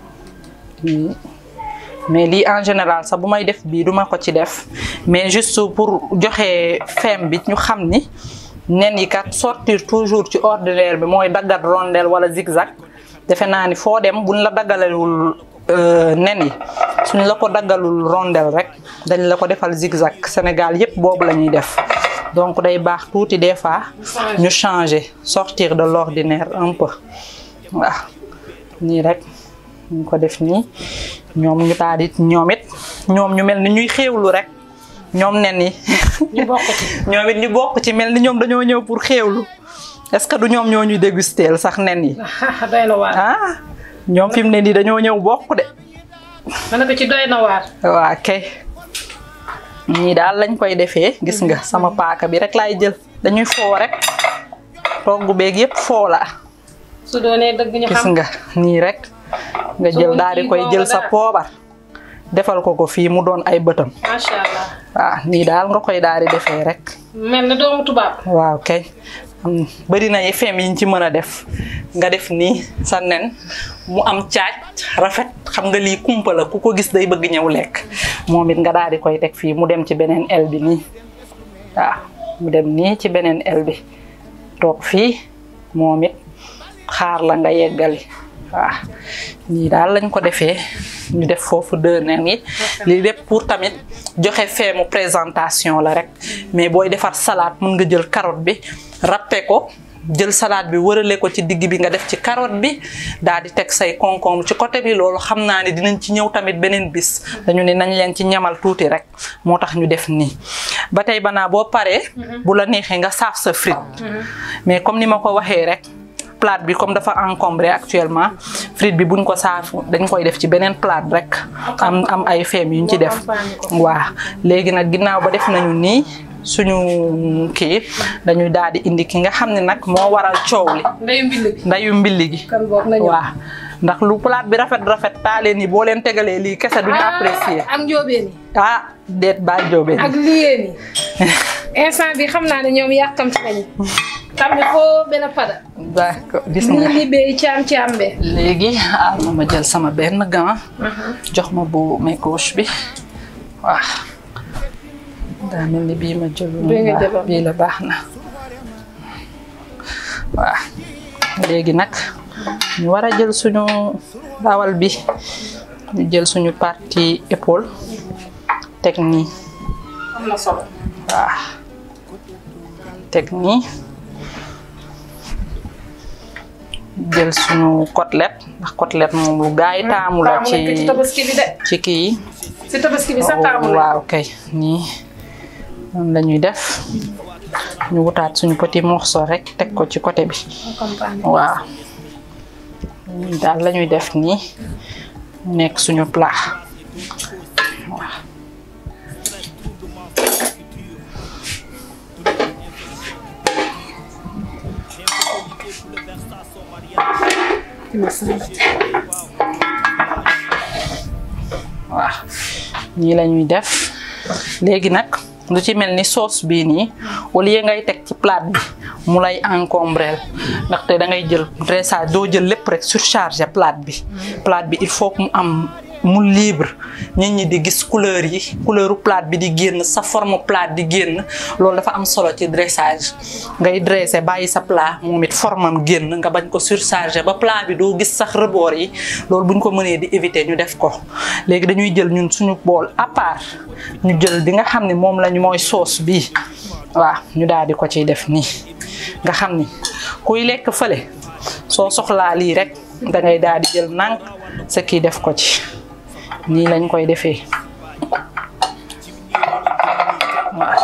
mais lii en général sax bu may def bii duma ko ci def mais juste pour joxe feem bi ñu xam ni nen yi kat sortir toujours ci ordinaire bi mooy daggat rondelle wala zigzag defe naa ni foo dem buñ la daggalewul nen yi suñ la ko daggalul rondelle rek dañ la ko defal zigzag Sénégal yépp boobu la ñuy def donc day baax tuuti des fois ñu changer sortir de l'ordinaire un peu waaw nii rek ñu ko def nii ñoom ñu daal di ñoom it ñoom ñu mel ni ñuy xéewlu rek ñoom nen yi ñu bokk ci. ñoom it ñu bokk ci mel ni ñoom dañoo ñëw pour xéewlu est-ce que du ñoom ñoo ñuy dégusteel sax nen yi doy na waar. ah ñoom fi mu ne nii dañoo ñëw bokk de ma ne ko ci doy na waar. waa kay ñii daal lañ koy defee gis nga sama paaka bi rek laay jël dañuy foo rek togg beeg yépp foo la su doonee dëgg ñu gis xam. nga nii rek nga jël daal di koy jël sa poobar defal ko ko fii mu doon ay bëtam macha allah. waaw nii daal nga koy daal di defee rek mel na doomu tubaab. waaw kay am bëri na fem yiñ ci mën a def nga def nii sa nen mu am caaj rafet xam nga lii kumpa la ku ko gis day bëgg ñëw lekk moom it nga daal di koy teg fii mu dem ci beneen el bi nii waaw mu dem nii ci beneen el bi toog fii moom it xaar la nga yeggali waaw nii daal lañ ko defee ñu def foofu deux nen yi lii lépp pour tamit joxe feemu présentation la rek mais booy defar salade mën nga jël carotte bi râpé ko jël salade bi wërale ko ci digg bi nga def ci carotte bi daal di teg say concombre ci côté bi loolu xam naa ne dinañ ci ñëw tamit beneen bis dañu ne nañ leen ci ñamal tuuti rek moo tax ñu def nii ba tey banaa boo paree bu la neexee nga saaf sa frite mais comme ni ma ko waxee rek plate bi comme dafa encombré actuellement frite bi buñ ko saafu dañ koy def ci beneen plate rek am am ay feem yuñ ci def waa léegi nag ginnaaw ba def nañu nii suñu kii dañuy daal di indi ki nga xam ne nag moo waral coow li ndeyu mbill gi ndayu mbilli gi kan boog nañu waaw ndax lu plate bi rafet rafet taalee ni boo leen tegalee lii kese duñu apprécier ak njóobeen yi ah déet baa joobee ak liyeen yi instant bi xam naa ne ñoom yàkkamti nañu tambi foo benn pada d'accord gis ni nga libee caam caam be léegi ah ma ma jël sama benn gant jox ma bu may gauche bi waaw daa mel ni bii ma jël Bii nga jëloon. bii la baax na waaw léegi nag ñu war a jël suñu dawal bi ñu jël suñu partie épaule teg nii am na solo waaw teg nii jël suñu côtelette ndax côtelette moom lu gaa yi taamu la taamu nañ ko ci ci tabaski bi de ci kii yi si tabaski bi sax taamu nañ waaw kay nii noonu la ñuy def ñu wutaat suñu petit morceau rek teg ko ci côté bi comprendre waaw nii daal la ñuy def nii mu nekk suñu plat waaw waaw nii la ñuy def léegi nag lu ci mel ni sauce bii nii au lieu ngay teg ci plate bi mu lay encombrel ndaxte da ngay jël dressage doo jël lépp rek surchargé plate bi plate bi il faut que mu am mu libre nit ñi di gis couleur yi couleuru plate bi di génn sa forme plate di génn loolu dafa am solo ci dressage ngay dressé bàyyi sa plat moom it formam génn nga bañ ko surchargé ba plat bi doo gis sax rebord yi loolu buñ ko mënee di éviter ñu def ko léegi dañuy jël ñun suñu bool à part ñu jël di nga xam ne moom lañu mooy sauce bii waaw ñu daal di ko ciy def nii nga xam ni kuy lekk fële soo soxlaa lii rek da ngay daal di jël nànk sa kii def ko ci nii lañ koy defee waaw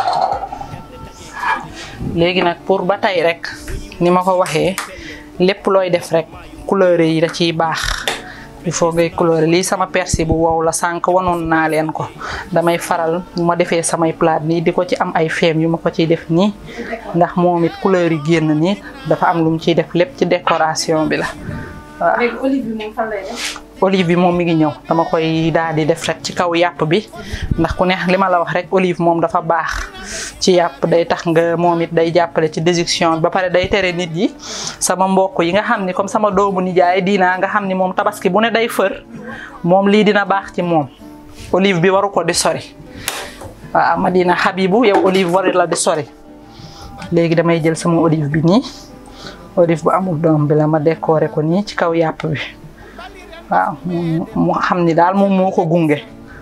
léegi nag pour ba tey rek ni ma ko waxee lépp looy def rek couleur yi da ciy baax il faut ngay couleur lii sama persil bu wow la sànq wanoon naa leen ko damay faral bu ma defee samay plat nii di ko ci am ay feem yu ma ko ciy def nii ndax moom it couleur yi génn nii dafa am lu mu ciy def lépp ci décoration bi la waaw léegi olive bi moom fan lay def olive bi moom mi ngi ñëw dama koy daal di def rek ci kaw yàpp bi ndax ku ne li ma la wax rek olive moom dafa baax ci yàpp day tax nga moom it day jàppale ci déjection ba pare day tere nit yi sama mbokk yi nga xam ni comme sama doomu nijaay diina nga xam ni moom tabaski bu ne day fër moom lii dina baax ci moom olive bi waru ko di sori waaw Madina Habibu yow olive waru la di sori léegi damay jël sama olive bi nii olive bu amul doom bi la ma décorer ko nii ci kaw yàpp bi waaw mu mu xam ni daal moom moo ko gunge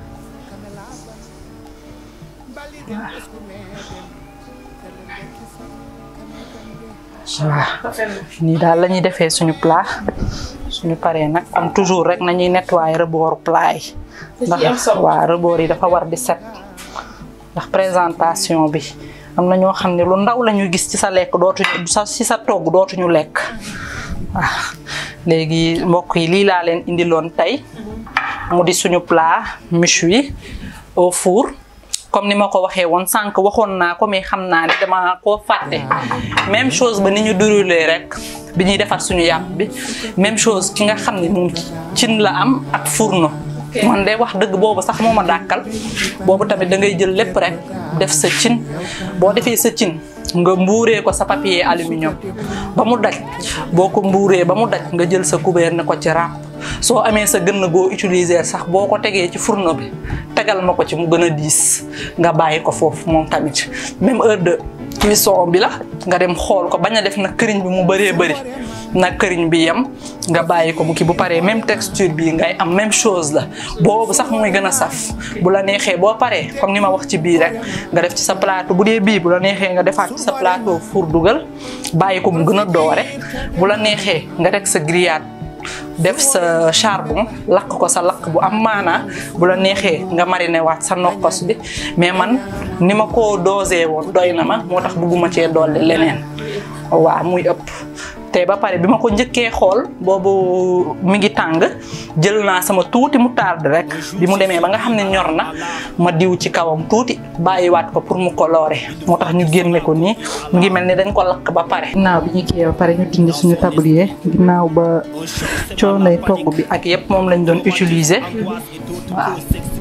waaw nii daal la ñuy defee suñu plat suñu paree nag comme toujours rek nañuy nettoyer rebooru plat yi Da ciy am ndax solo. waaw rebord yi dafa war di set ndax présentation bi am na ñoo xam ne lu ndaw la ñu gis ci sa lekk dootuñu sa ci sa togg dootuñu lekk waaw léegi mbokk yi lii laa leen indiloon tey mu di suñu plat méchoui au four comme ni ma ko waxee woon sànq waxoon naa ko mais xam naa ne dama koo fàtte même chose ba ni ñu déroulé rek bi ñuy defar suñu yàpp bi même chose ki nga xam ne moom cin la am ak fourneau man de wax dëgg boobu sax moo ma dàkkal boobu tamit da ngay jël lépp rek def sa cin boo defee sa cin nga mbuuree ko sa papier aluminium ba mu daj boo ko mbuuree ba mu daj nga jël sa couvert ne ko ci ràpp soo amee sa gën goo utiliser sax boo ko tegee ci fourneau bi tegal ma ko ci mu gën a diis nga bàyyi ko foofu moom tamit même heure de cuisson bi la nga dem xool ko bañ a def na këriñ bi mu bëree bëri na këriñ bi yem nga bàyyi ko mu kii bu paree même texture bi ngay am même chose la boobu sax mooy gën a saf bu la neexee boo paree comme ni ma wax ci bii rek nga def ci sa plateau bu dee bii bu la neexee nga defaat ci sa plateau four dugal bàyyi ko mu gën a doore bu la neexee nga teg sa grillade def sa charbon lakk ko sa lakk bu am maanaa bu la neexee nga mariné waat sa nokkos bi mais man ni ma ko dosé woon doy na ma moo tax bugguma cee dolli leneen waaw muy ëpp te ba pare bi ma ko njëkkee xool boobu mi ngi tàng jël naa sama tuuti mu tard rek bi mu demee ba nga xam ne ñor na ma diw ci kawam tuuti bàyyiwaat ko pour mu coloré moo tax ñu génne ko nii mu ngi mel ni dañ ko lakk ba pare. ginnaaw bi ñu kiyee ba pare ñu dindi suñu tablier ginnaaw ba coonay togg bi ak yëpp moom lañ doon utiliser waaw.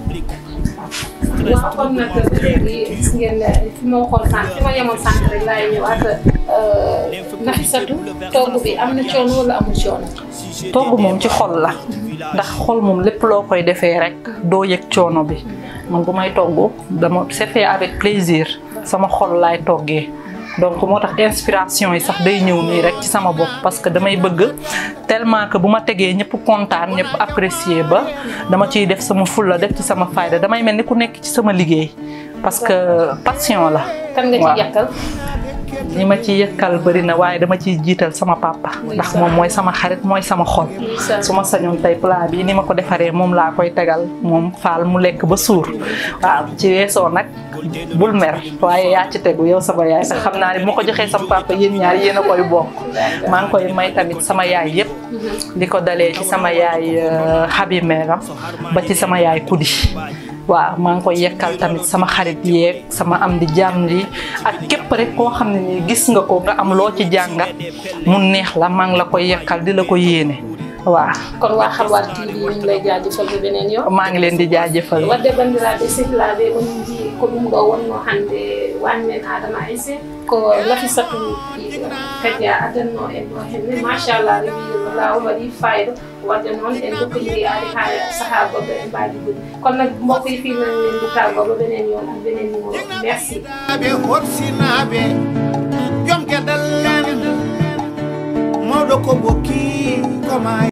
waaw kon nag ba léegi gis ngeen ne fi ma waxoon sànq fi ma yemoon sànq rek laay ñëwaat Nafisatu togg bi am na coono wala amul coono. togg moom ci xol la ndax xol moom lépp loo koy defee rek doo yëg coono bi man bu may togg dama c'est fait avec plaisir sama xol laay toggee donc moo tax inspiration yi sax day ñëw nii rek ci sama bopp parce que damay bëgg tellement que bu ma tegee ñëpp kontaan ñëpp apprécier ba dama ciy def sama fulla def ci sama fayda damay mel ni ku nekk ci sama liggéey parce que passion la. kan nga ci yàkkal. li ma ci yëkkal bëri na waaye dama ciy jiital sama papa ndax moom mooy sama xarit mooy sama xol su ma sañoon tey plat bi ni ma ko defaree moom laa koy tegal moom faal mu lekk ba suur waaw ci weesoo nag bul mer waaye yaa ci tegu yow sama yaay te xam naa ne bu ma ko joxee sama papa yéen ñaar yéen a koy bokk maa ngi koy may tamit sama yaay yëpp li ko dalee ci sama yaay xabi meeram ba ci sama yaay kudi waaw maa ngi koy yekkal tamit sama xarit yeeg sama am di jàmm yi ak képp rek koo xam ne nii gis nga ko nga am loo ci jàngat mu neex la maa ngi la koy yekkal di la ko yéene waaw. kon waa Halwar TV ñu ngi lay jaajëfal ba beneen yoon. maa ngi leen di jaajëfal. wadde bandiraɓe sehilaɓe onon jii ko ɗum ɗo wonno hannde wanmen adama aissé ko nafisatu kadi a adanno en ɗo henne machallah rewi lawol waɗi fayida wadde noon en dokkodiri ari ha saaha goɗɗo en mbawi gudi kono nag mbokk yi fii nan leen di tàggoo ba beneen yoon ak beneen numéro merci ɓe horsinaɓe joom gueɗal len mawɗo ko bokki koma